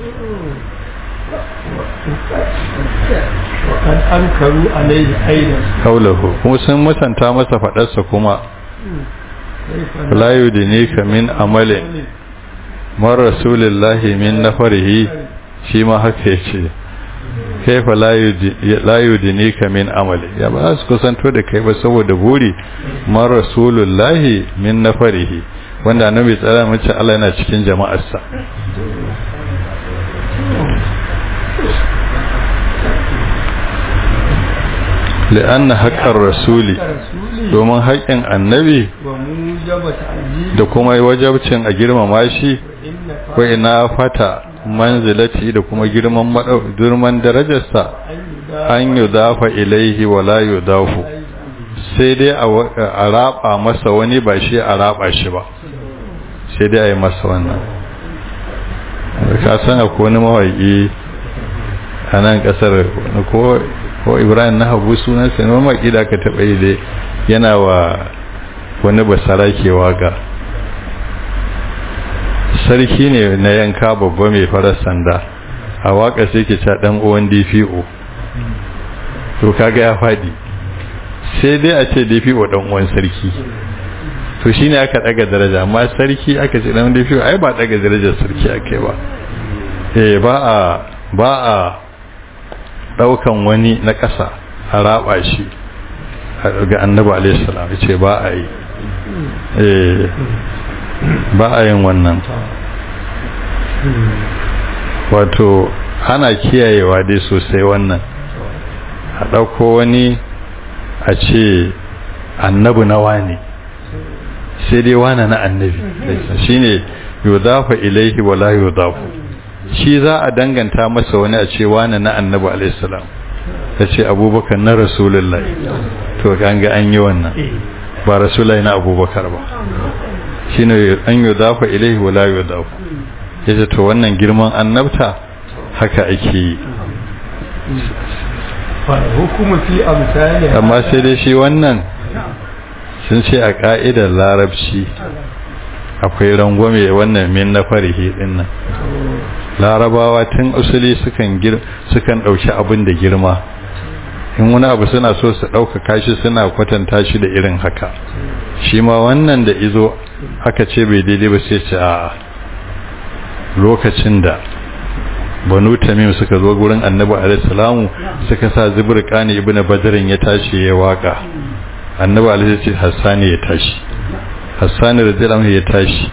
وقد أنكروا عليه أيضا kaulahu kuma sun musanta masa faɗarsa kuma la yudinika min amalin mar rasulillahi min nafarihi shi ma haka yace kaifa la yudinika min amali ya ba su kusanto da kai ba saboda buri mar rasulullahi min nafarihi wanda annabi tsara mace Allah yana cikin jama'arsa لأن حق الرسول domin haƙƙin annabi da kuma wajabcin a girmama shi ko ina fata manzilati da kuma girman girman darajarsa an yudafa ilaihi wala yudafu sai dai a raba masa wani ba shi a raba shi ba sai dai a yi masa wannan ka san akwai wani mawaƙi a nan ƙasar ko ko ibrahim na habu sunansa ne mamaki da aka taɓa yi dai yana wa wani basara ke waga sarki ne na yanka babba mai farar sanda a waka sai ke ca ɗan uwan dpo to kaga ya faɗi sai dai a ce dpo ɗan uwan sarki to shi ne aka ɗaga daraja amma sarki aka ce ɗan dpo ai ba ɗaga darajar sarki aka yi ba eh ba a ba a daukan wani na ƙasa a raba shi ga annabi alaihissalam ce ba a yi ba a yin wannan wato ana kiyayewa dai sosai wannan a ɗauko wani a ce annabi na wane sai dai wane na annabi shine yudafa ilaihi wala yudafu shi za a danganta masa wani a ce wani na annabi alaihissalam ta ce abubakar na rasulullah to an ga an yi wannan ba rasulai na abubakar ba shi ne an yi dafa ilaihi wala yi dafa ya ce to wannan girman annabta haka ake yi amma sai dai shi wannan sun ce a ka'idar larabci akwai rangwame wannan min na farihi dinnan larabawa tun usuli sukan sukan dauki abin da girma in wani abu suna so su ɗaukaka shi suna kwatanta shi da irin haka shi ma wannan da izo aka ce bai daidai ba sai ce a lokacin da banu tamim suka zo gurin annabi alaihi salamu suka sa zibrqani ibnu badrin ya tashi ya waka annabi alaihi ce hassani ya tashi hassani radiyallahu ya tashi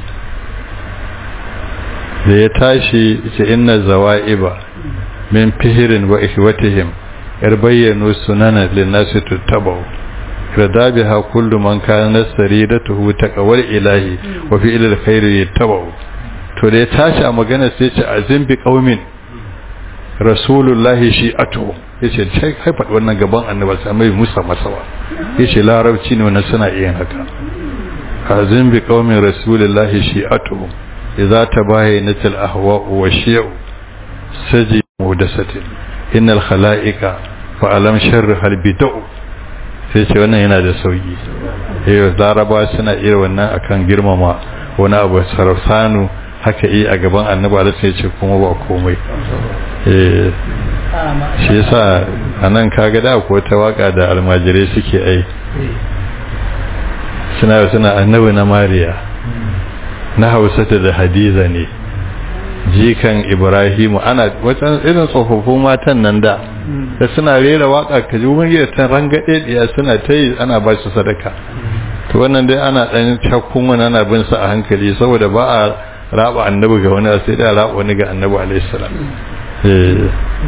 da ya tashi ce inna zawaiba min fihirin wa ihwatihim yar bayyano sunana linnasi tuttabau rada biha kullu man kana saridatuhu taqwal ilahi wa fi ilal khairi yattabau to da ya tashi a magana sai ce azim bi qaumin rasulullahi shi'atu yace sai kai faɗi wannan gaban annabi sai mai musa masawa yace larabci ne wannan suna iya haka azim bi qaumin rasulullahi shi'atu idza tabayyana al ahwa wa shi'u saji mudasatin innal khalaiqa fa alam sharri hal bid'u sai ce wannan yana da sauki eh laraba suna iya wannan akan girmama wani abu sarfanu haka yi a gaban annabi Allah sai ce kuma ba komai eh shi yasa anan kaga da ko ta waka da almajirai suke ai suna suna annabi na mariya na hausata da hadiza ne jikan ibrahimu ana wacan irin tsofaffin matan nan da da suna rera waka ka ji wani ta rangade diya suna ta yi ana ba su sadaka to wannan dai ana dan shakkun wani ana bin sa a hankali saboda ba a raba annabi ga wani sai da raba wani ga annabi alaihi salam eh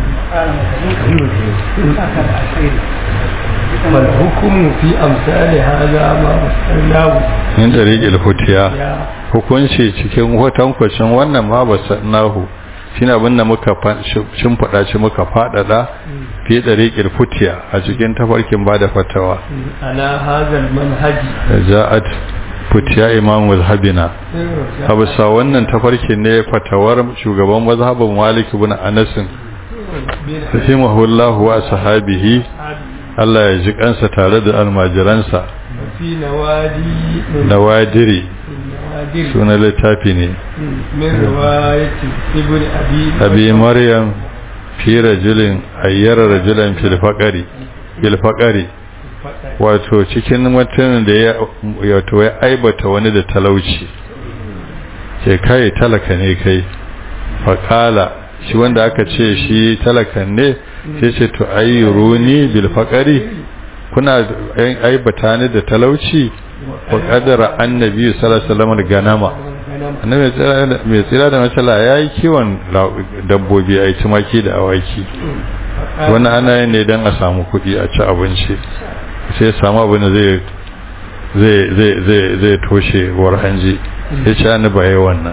والحكم في أمثال هذا ما مسألناه min tariqil hutiya hukunci cikin hotankwacin wannan ma ba sannahu shine abin da muka shimfiɗa shi muka faɗaɗa fi tariqil hutiya a cikin tafarkin bada fatawa على هذا المنهج ja'at futiya imam mazhabina habisa wannan tafarkin ne fatawar shugaban mazhabin malik ibn anas rahimahullahu wa sahabihi Allah ya ji kansa tare da almajiransa في نوادي nawadiri نوادر suna littafi ne من رواية ابن أبي abi maryam fi rajulin ayyara rajulan fil faqari fil faqari wato cikin mutumin da ya wato ya aibata wani da talauci ke kai talaka ne kai faqala shi wanda aka ce shi talakan ne sai ce to ayyuruni bil faqari kuna aibata ni da talauci wa qadara annabi sallallahu alaihi wasallam ganama annabi mai tsira da matsala ya yi kiwon dabbobi a yi tumaki da awaki wani ana yin ne don a samu kuɗi a ci abinci sai samu abin da zai toshe war hanji ya ci hannu ba yi wannan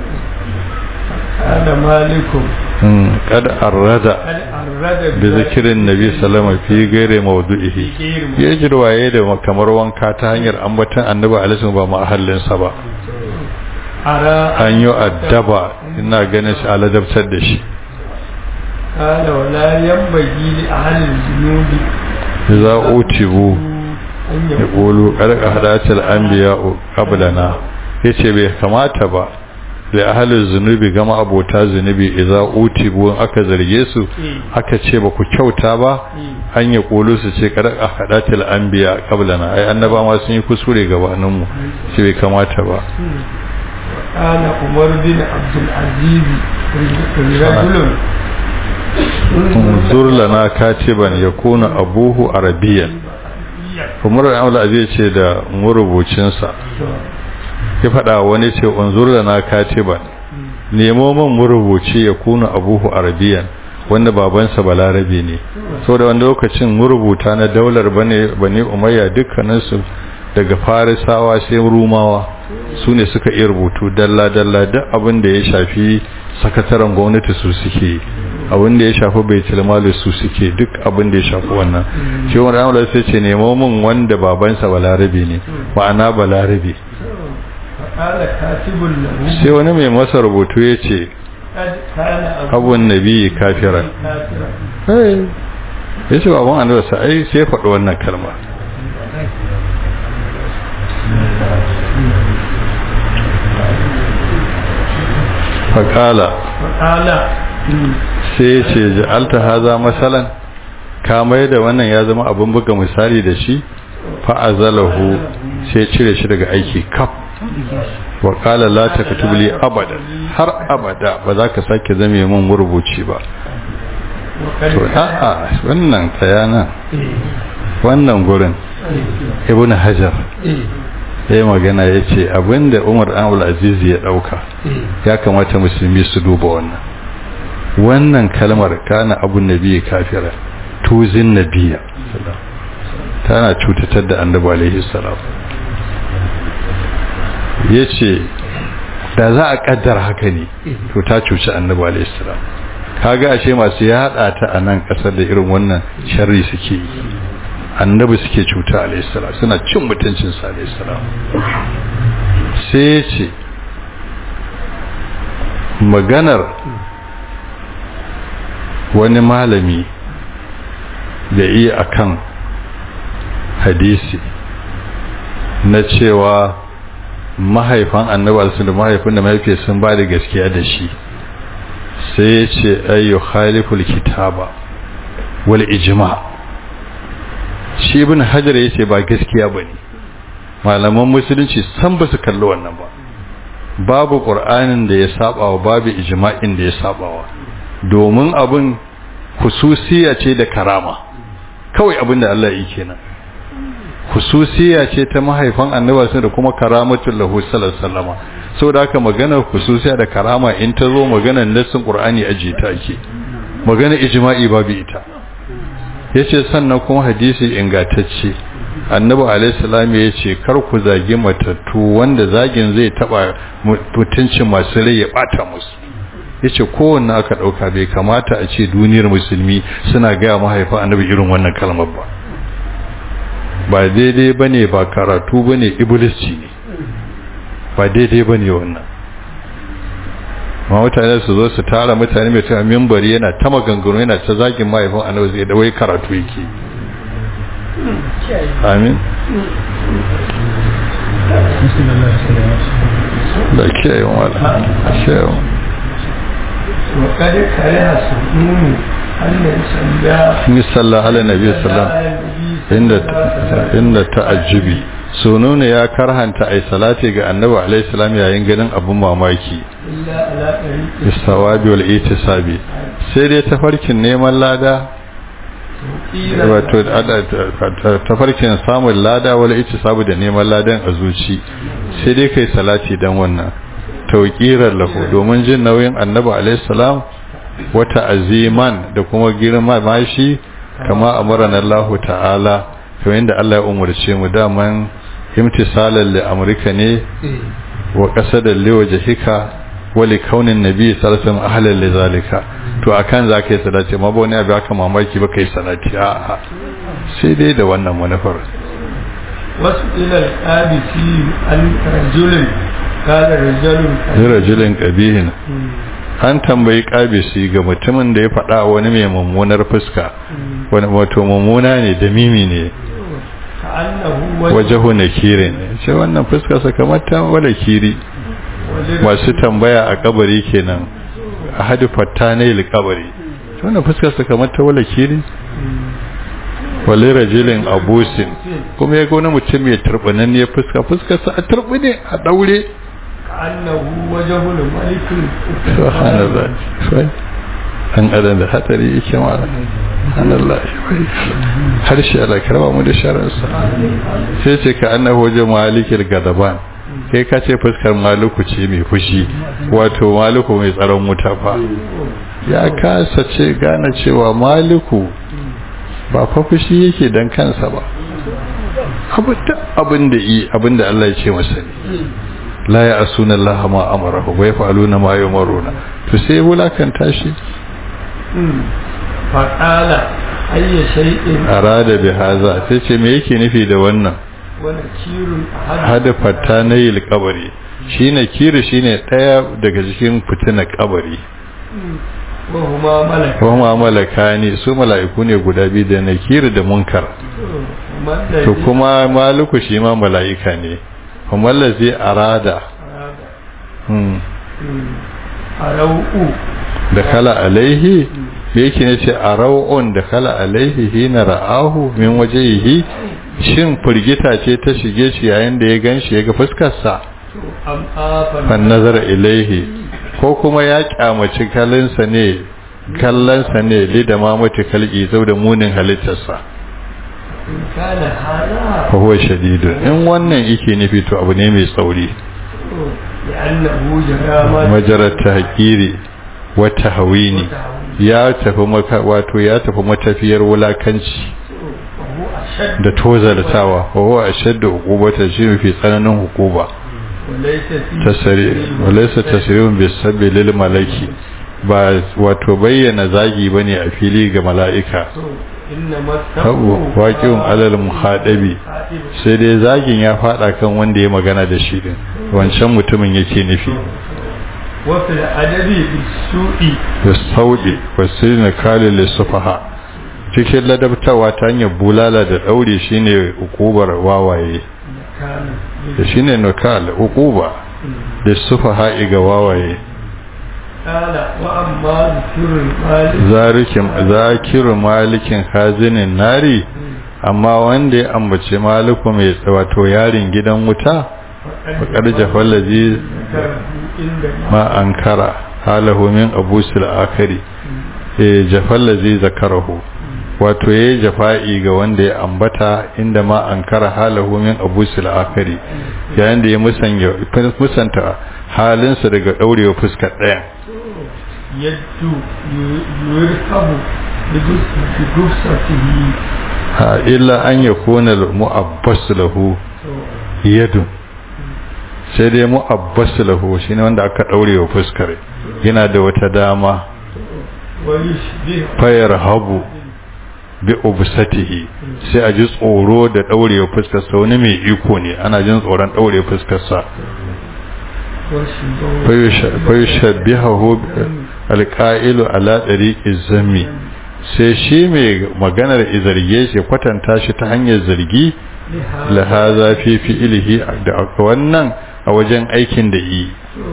هذا مالكم kad arrada هل أرد bi zikirin nabi salama fi gaire maudu'ihi ya jirwaye da kamar wanka ta hanyar ambatan annabi alaihi ba mahallinsa ba أرى an yi addaba ina ganin shi aladabtar da shi قال ولا ينبغي لأهل الذنوب za utibu أن ya يقولوا ƙulu ƙarƙa hadatul anbiya qablana yace bai kamata ba da ahalin zunubi gama abota zunubi idza utibu in aka zarge su aka ce ba ku kyauta ba an ya ƙulu su ce ƙarƙa hadatul anbiya qablana ai annaba ma sun yi kuskure gabanin mu ce bai kamata ba قال عمر بن عبد العزيز رجل unzur lana katiban yakuna abuhu arabiyan umar al aziz ce da murubucinsa ya faɗa wani ce unzur lana katiban nemo man murubuci ya kuna abuhu arabiyan wanda babansa balarabe ne saboda wanda lokacin murubuta na daular bane bane umayya dukkaninsu daga farisawa sai rumawa su ne suka iya rubutu dalla dalla duk abin da ya shafi sakataren gwamnati su suke abin da ya shafi baitul mali su suke duk abin da ya shafi wannan shi wani amala sai ce nemo min wanda babansa balarabe ne ma'ana balarabe قال كاتب له sai wani mai masa rubutu ya ce قد كان abun nabi kafiran كافرا ya ce baban annabi sa ai sai faɗi wannan kalma faƙala فقال sai ya ce ja'alta haza masalan ka mai da wannan ya zama abin buga misali da shi fa'azalahu sai cire shi daga aiki kaf wa qala la taktub li abada har abada ba za ka sake zame mun rubuci ba to a'a wannan tsayana wannan gurin ibnu hajar ya yi magana ya ce abinda umar an aziz ya dauka ya kamata musulmi su duba wannan wannan kalmar kana abun nabi kafira tuzin nabiya tana cutatar da annabi alaihi salam ya ce da za a kaddar haka ne to ta cuci annabi alaihi salam kaga ashe masu yada ta a nan kasar da irin wannan sharri suke yi annabi suke cuta alaihi salam suna cin mutuncin sa alaihi salam sai ya ce maganar wani malami da iya akan hadisi na cewa mahaifan annabi da mahaifin da mahaifiyar sun ba da gaskiya da shi sai ya ce ayyu khaliful kitaba wal ijma shi ibn hajar ya ce ba gaskiya bane malaman musulunci san ba su kalli wannan ba babu qur'anin da ya sabawa babu ijma'in da ya sabawa domin abin hususiya ce da karama kawai abin da Allah yi kenan hususiya ce ta mahaifan annabawa da kuma karamatul lahu sallallahu alaihi wasallama saboda haka maganar hususiya da karama in ta zo maganar nassin qur'ani aje ta ake maganar ijma'i babu ita yace sannan kuma hadisi ingantacce annabi alaihi salam yace kar ku zagi matattu wanda zagin zai taba mutuncin masu rai ya bata musu yace kowanne aka dauka bai kamata a ce duniyar musulmi suna ga mahaifa annabi irin wannan kalmar ba ba daidai bane ba karatu bane iblisci ne ba daidai bane wannan ma mutane su zo su tara mutane mai ta mimbari yana ta maganganu yana ta zagin mahaifin annabi zai da wai karatu yake amin da kiyaye wala kiyaye وقد كره سنون أن يصلى misalla ala nabi sallam inda inda ta'ajjubi sununa ya karhanta ai salati ga annabi alaihi salam yayin ganin abun mamaki إلا على طريق bisawabi wal itisabi sai dai tafarkin neman lada قيل wato tafarkin samun lada wal itisabi da neman ladan a zuci sai dai kai salati dan wannan tauqirar lahu domin jin nauyin annabi alaihi salam wata aziman da kuma girma mashi kama amarana Allah ta'ala kamar yadda Allah ya umarce mu daman imtisalan li amrika ne wa qasadan li wajhika wa li kaunin nabi sallallahu alaihi wasallam ahlan li zalika to akan zaka yi salati ma ba wani abu aka mamaki ba kai salati a'a sai dai da wannan manufar wasu ilal ƙabisi an rajulin kada rajulun rajulin qabihin an tambayi kabisi ga mutumin da ya faɗa wani mai mummunar fuska wani wato mummuna ne da mimi ne ka'annahu wajahu nakirin ce wannan fuska sakamata wala kiri masu tambaya a kabari kenan a hadu fatta ne il kabari wannan fuska sakamata wala kiri wale rajulin abusin kuma ya ga wani mutum mai turbanan ne fuska fuskarsa a turbine a daure ka'annahu wajhul malikul subhanallah sai an adam da hatsari yake mala subhanallah harshe Allah karba mu da sharansa sai ce ka annahu wajen malikil gadaban kai ka ce fuskar maluku ce mai fushi wato maluku mai tsaron wuta fa ya kasa ce gane cewa maliku ba fa fushi yake dan kansa ba abin da yi abin da Allah ya ce masa ne la ya asuna Allah ma amarahu wa yaf'aluna ma yumaruna to sai wulakanta shi fa qala ayya shay'in arada bi haza sai ce me yake nufi da wannan wa nakirun hada fatta na yi kabari shine kiri shine daya daga cikin fitina kabari wa huma malaka kuma malaka ne su mala'iku ne guda biyu da nakiri da munkar man to kuma maluku shi ma mala'ika ne kuma allazi arada hmm arau da kala alaihi me yake ne ce arau'un da kala alaihi hina ra'ahu min wajhihi shin firgita ce ta shige shi yayin da ya gan shi ya ga fuskarsa am afan fan nazara ilaihi ko kuma ya kyamaci kalinsa ne kallonsa ne lida ma mutu kalki zau da munin halittarsa in kana hada fa huwa shadidun in wannan yake nufi to abu ne mai tsauri لأنه جرى ما majarar tahqiri wa tahwini ya tafi maka wato ya tafi matafiyar wulakanci وهو أشد da tozaltawa wa huwa ashaddu uqubata shi mafi tsananin hukuma وليس فيه tasari walaysa tasrihun bisabbi lil malaki ba wato bayyana zagi bane a fili ga mala'ika إنما habu waqi'un alal muhadabi sai dai zagin ya fada kan wanda ya magana da shi din wancan mutumin yake nufi وفي الأدب بالسوء da saudi wasirina kalil lisfaha cikin ladabtawa ta hanyar bulala da daure shine ukubar wawaye كان da shine nukal ukuba da sufaha ga wawaye قال وأما ذكر المال zarikin zakiru malikin hazinin nari amma wanda ya ambace maliku mai wato yarin gidan wuta faƙar jafallazi ذكره عند ma ankara halahu min abusul akari eh jafallazi zakarahu wato yayi jafa'i ga wanda ya ambata inda ma ankara halahu min abusul akari yayin da ya musanya musanta halinsa daga daurewa fuskar daya يد يركب بجثته ha illa an yakuna mu'abbas lahu yadun sai dai mu'abbas lahu shine wanda aka daurewa fuskar yana da wata dama ويشبه fayar habu bi ubsatihi sai a ji tsoro da daurewa fuskar sa wani mai iko ne ana jin tsoron daurewa fuskar sa fayushabbihahu alqa'ilu ala tariqi zammi sai shi mai maganar izarge shi kwatanta shi ta hanyar zargi la hadha fi fi'lihi da wannan a wajen aikin da yi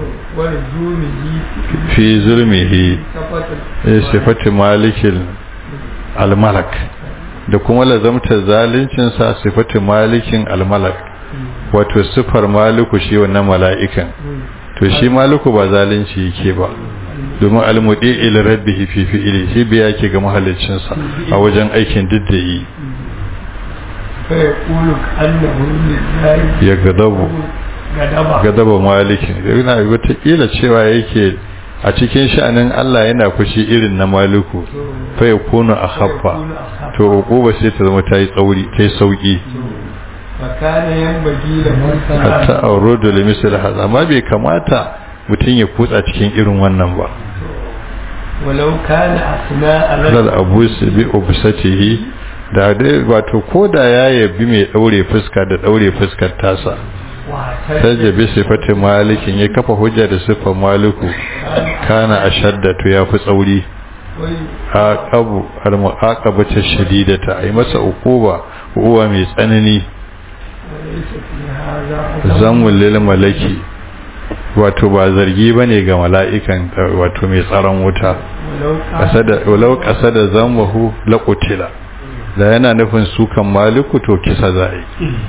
ولزومه fi zulmihi صفة sifati malikin almalak da kuma lazamta zaluncinsa sifati malikin almalak wato sifar maliku shi wannan mala'ikan to shi maliku ba zalunci yake ba domin almudi il rabbihi fi fi'ili shi biya yake ga mahallicinsa a wajen aikin diddayi فيقول كأنه لله ya gadabu غضب gadaba malikin yana wata cewa yake a cikin sha'anin Allah yana fushi irin na maliku fa yakunu akhaffa to uquba sai ta zama tayi tsauri tayi sauki فكان ينبغي لمن hatta aurudu limisal hadha amma bai kamata mutun ya kutsa cikin irin wannan ba ولو كان أثناء lal abus bi ubsatihi da dai wato koda ya yabi mai daure fuska da daure fuskar tasa sajja bi sifati malikin ya kafa hujja da sifar maliku kana ashadda to ya fi tsauri aqabu al muaqabata shadidata ai masa uquba uwa mai tsanani وليس في هذا zammul lil malaki wato ba zargi bane ga mala'ikan wato mai tsaron wuta ولو كان kasada walau kasada zammahu laqutila da yana nufin sukan maliku to kisa zai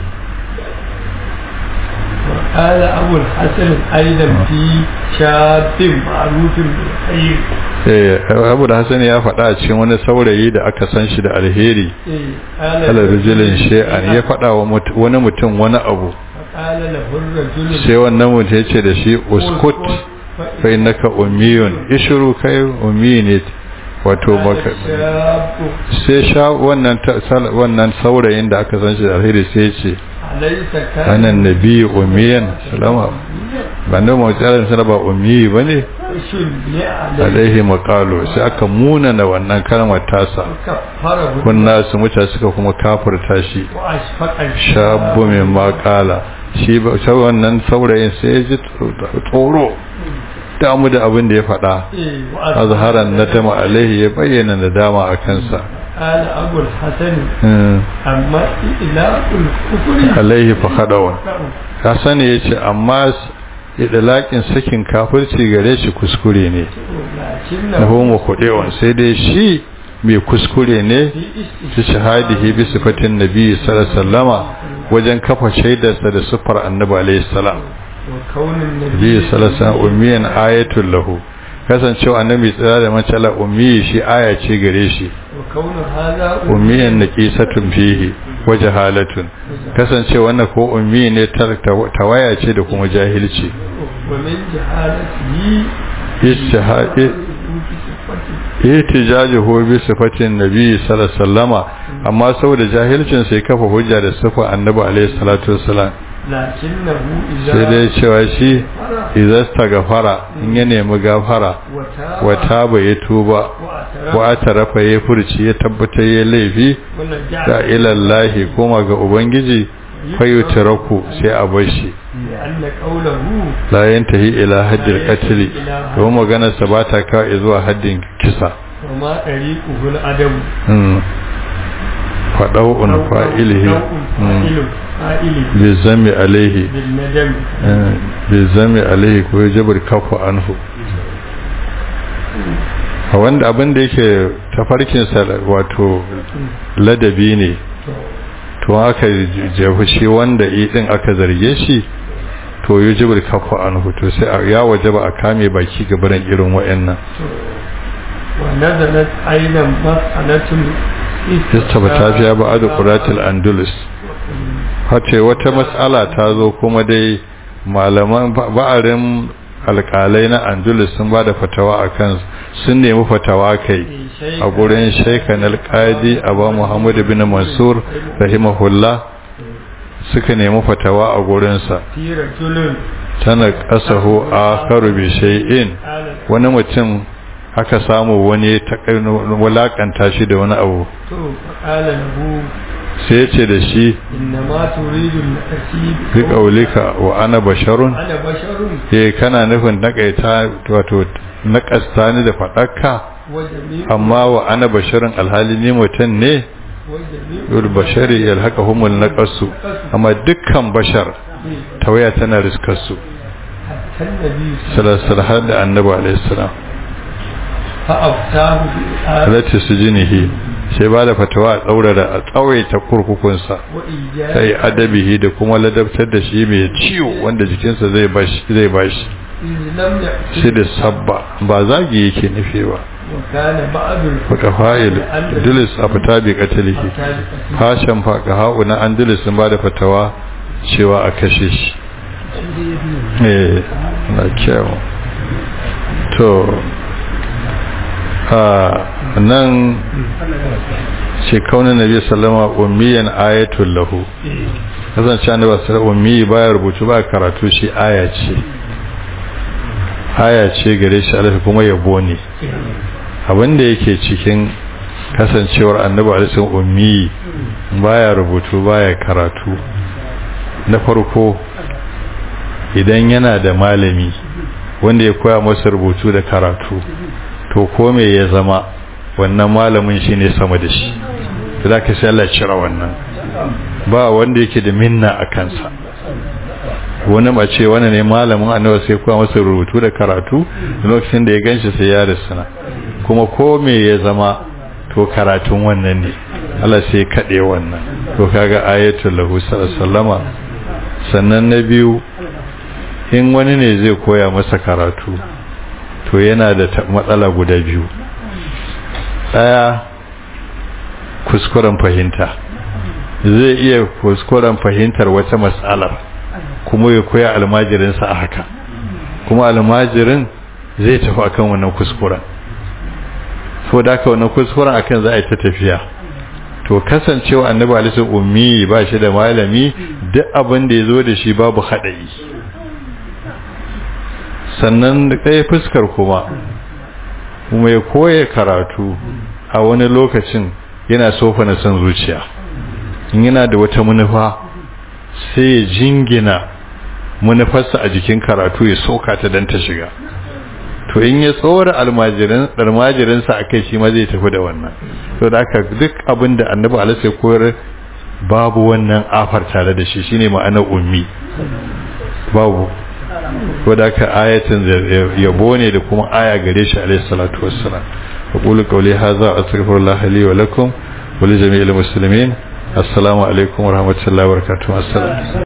وقال أبو الحسن أيضا في شاب معروف بالخير eh Abu da Hassan ya faɗa a cikin wani saurayi da aka san shi da alheri إيه، قال kala الرجل rijilin shay'an ya faɗa wa mut- wani mutum wani abu فقال له الرجل sai wannan mutum ya ce da shi uskut fa innaka ummiyun ishru kai ummi ne wato قال baka الشاب sai sha wannan ta- sal- wannan saurayin da aka san shi da alheri sai ya ce أليس كان anan nabi ummiyan salama ba ne mu tsarin sana ba ummi bane شل عليه alaihi maqalu sai aka munana wannan kalmar tasa كفره kunna su mutane suka kuma kafirta shi وأشفق shabu mai makala shi ba sai wannan saurayin sai ya ji tsoro damu da abin da ya faɗa إيه، وأشفق azharan nadama alaihi ya bayyana nadama a kansa قال أبو الحسن Hmm. أما إله الكفر alaihi fa khadawan Hassan ya ce amma idalakin sakin kafirci gare shi kuskure ne na لكنه homo kudewan sai dai shi mai kuskure ne fi shahadihi bi sifatin nabi sallallahu alaihi wasallama wajen kafa shaidarsa da sifar annabi alaihi salam وكون النبي bi sallallahu alaihi wasallam ummiyan ayatul lahu kasancewa annabi tsira da macala ummi shi aya ce gare shi وكون هذا ummiyan naqisatun fihi wa jahalatun kasancewa wannan ko ummi ne tar- tawaya ce da kuma jahilci ومن جهالته istihadi في صفته ihtijajuhu bi sifatin nabi sallallahu alaihi wasallama amma saboda jahilcin sai kafa hujja da sifar annabi alaihi salatu wasallam لكنه إذا sai dai cewa shi غفر idza gafara in ya nemi gafara وتاب wa taba ya tuba واعترف wa atarafa ya furci ya tabbatar ya laifi ولجأ da ilallahi koma ga ubangiji fayutaraku sai a bar shi لأن قوله la yantahi ila haddil qatl to maganar sa ba ta kawo zuwa haddin kisa وما طريقه الأدب mm fadau'un fa'ilihi نوع فاعل فاعله bizami alaihi بالندم bizami alaihi ko jabar kafu anhu a wanda abin da yake tafarkinsa wato ladabi ne to aka jefu shi wanda idin aka zarge shi to yi jibir kafu anhu to sai ya waje ba a kame baki gabaran irin wa'annan ونزلت أيضا مسألة istabata fiya ba adu quratul andalus hace wata mas'ala ta zo kuma dai malaman ba'arin alƙalai na andalus sun ba da fatawa akan sun nemi fatawa kai a gurin shaikan alƙadi aba muhammad bin mansur rahimahullah suka nemi fatawa a gurinsa في رجل tana ƙasahu a karubi shay'in قال wani mutum aka samu wani ta wulakanta shi da wani abu فقال له sai ya ce da shi إنما تريد التأكيد bi ƙaulika wa ana basharun أنا بشر eh kana nufin naƙaita wato naƙasta ni da faɗakka وجميع amma wa ana basharun alhali ni mutum ne وجميع yul bashari yalhaka humul naqasu amma dukkan bashar tawaya tana riskarsu حتى النبي salasal har da annabi alaihi salam فأفتاه بالآية alati sujinihi sai ba da fatawa a tsaurara a tsawaita kurkukunsa وإيجاد sai adabihi da kuma ladabtar da shi mai ciwo wanda jikinsa zai bashi zai bashi إذ لم يأتي shi da sabba ba zagi yake nufi ba وكان بعض faka fa'il dilis a fita bi katilihi الفتاة fashin faka ha'u na andilis sun ba da fatawa cewa a kashe shi eh na kyau to a nan ce kaunin nabi sallama ummiyan ayatul lahu kasance annabi sallallahu ummi baya rubutu ba karatu shi aya ce aya ce gare shi alfi kuma yabo ne abinda yake cikin kasancewar annabi alaihi ummi baya rubutu baya karatu na farko idan yana da malami wanda ya koya masa rubutu da karatu to ko me ya zama wannan malamin shine sama da shi za ka sai Allah ya cira wannan ba wanda yake da minna a kansa wani mace wani ne malamin annabi sai koya masa rubutu da karatu lokacin da ya ganshi sai ya risana kuma ko me ya zama to karatun wannan ne Allah sai kaɗe wannan to kaga ayatul lahu sallama sannan na biyu in wani ne zai koya masa karatu to yana da matsala guda biyu ɗaya kuskuren fahimta zai iya kuskuren fahimtar wata matsalar kuma ya koya almajirinsa a haka kuma almajirin zai tafi akan wannan kuskuren so da aka wannan kuskuren akan za a yi ta tafiya to kasancewa annabi alisun ummi ba shi da malami duk abin da ya zo da shi babu haɗari sannan ɗaya fuskar kuma kuma ya koya karatu a wani lokacin yana sofa na son zuciya in yana da wata manufa sai ya jingina manufarsa a jikin karatu ya soka ta don ta shiga to in ya tsora almajirinsa a kai shi ma zai tafi da wannan to da aka duk abin da annabi alasa ya koyar babu wannan afar tare da shi shine ma'anar ummi babu ko da ka ayatin yabo ne da kuma aya gare shi alaihi salatu wassalam aqulu qawli hadha astaghfirullah li wa lakum wa li jami'il muslimin assalamu alaikum wa rahmatullahi wa barakatuh assalam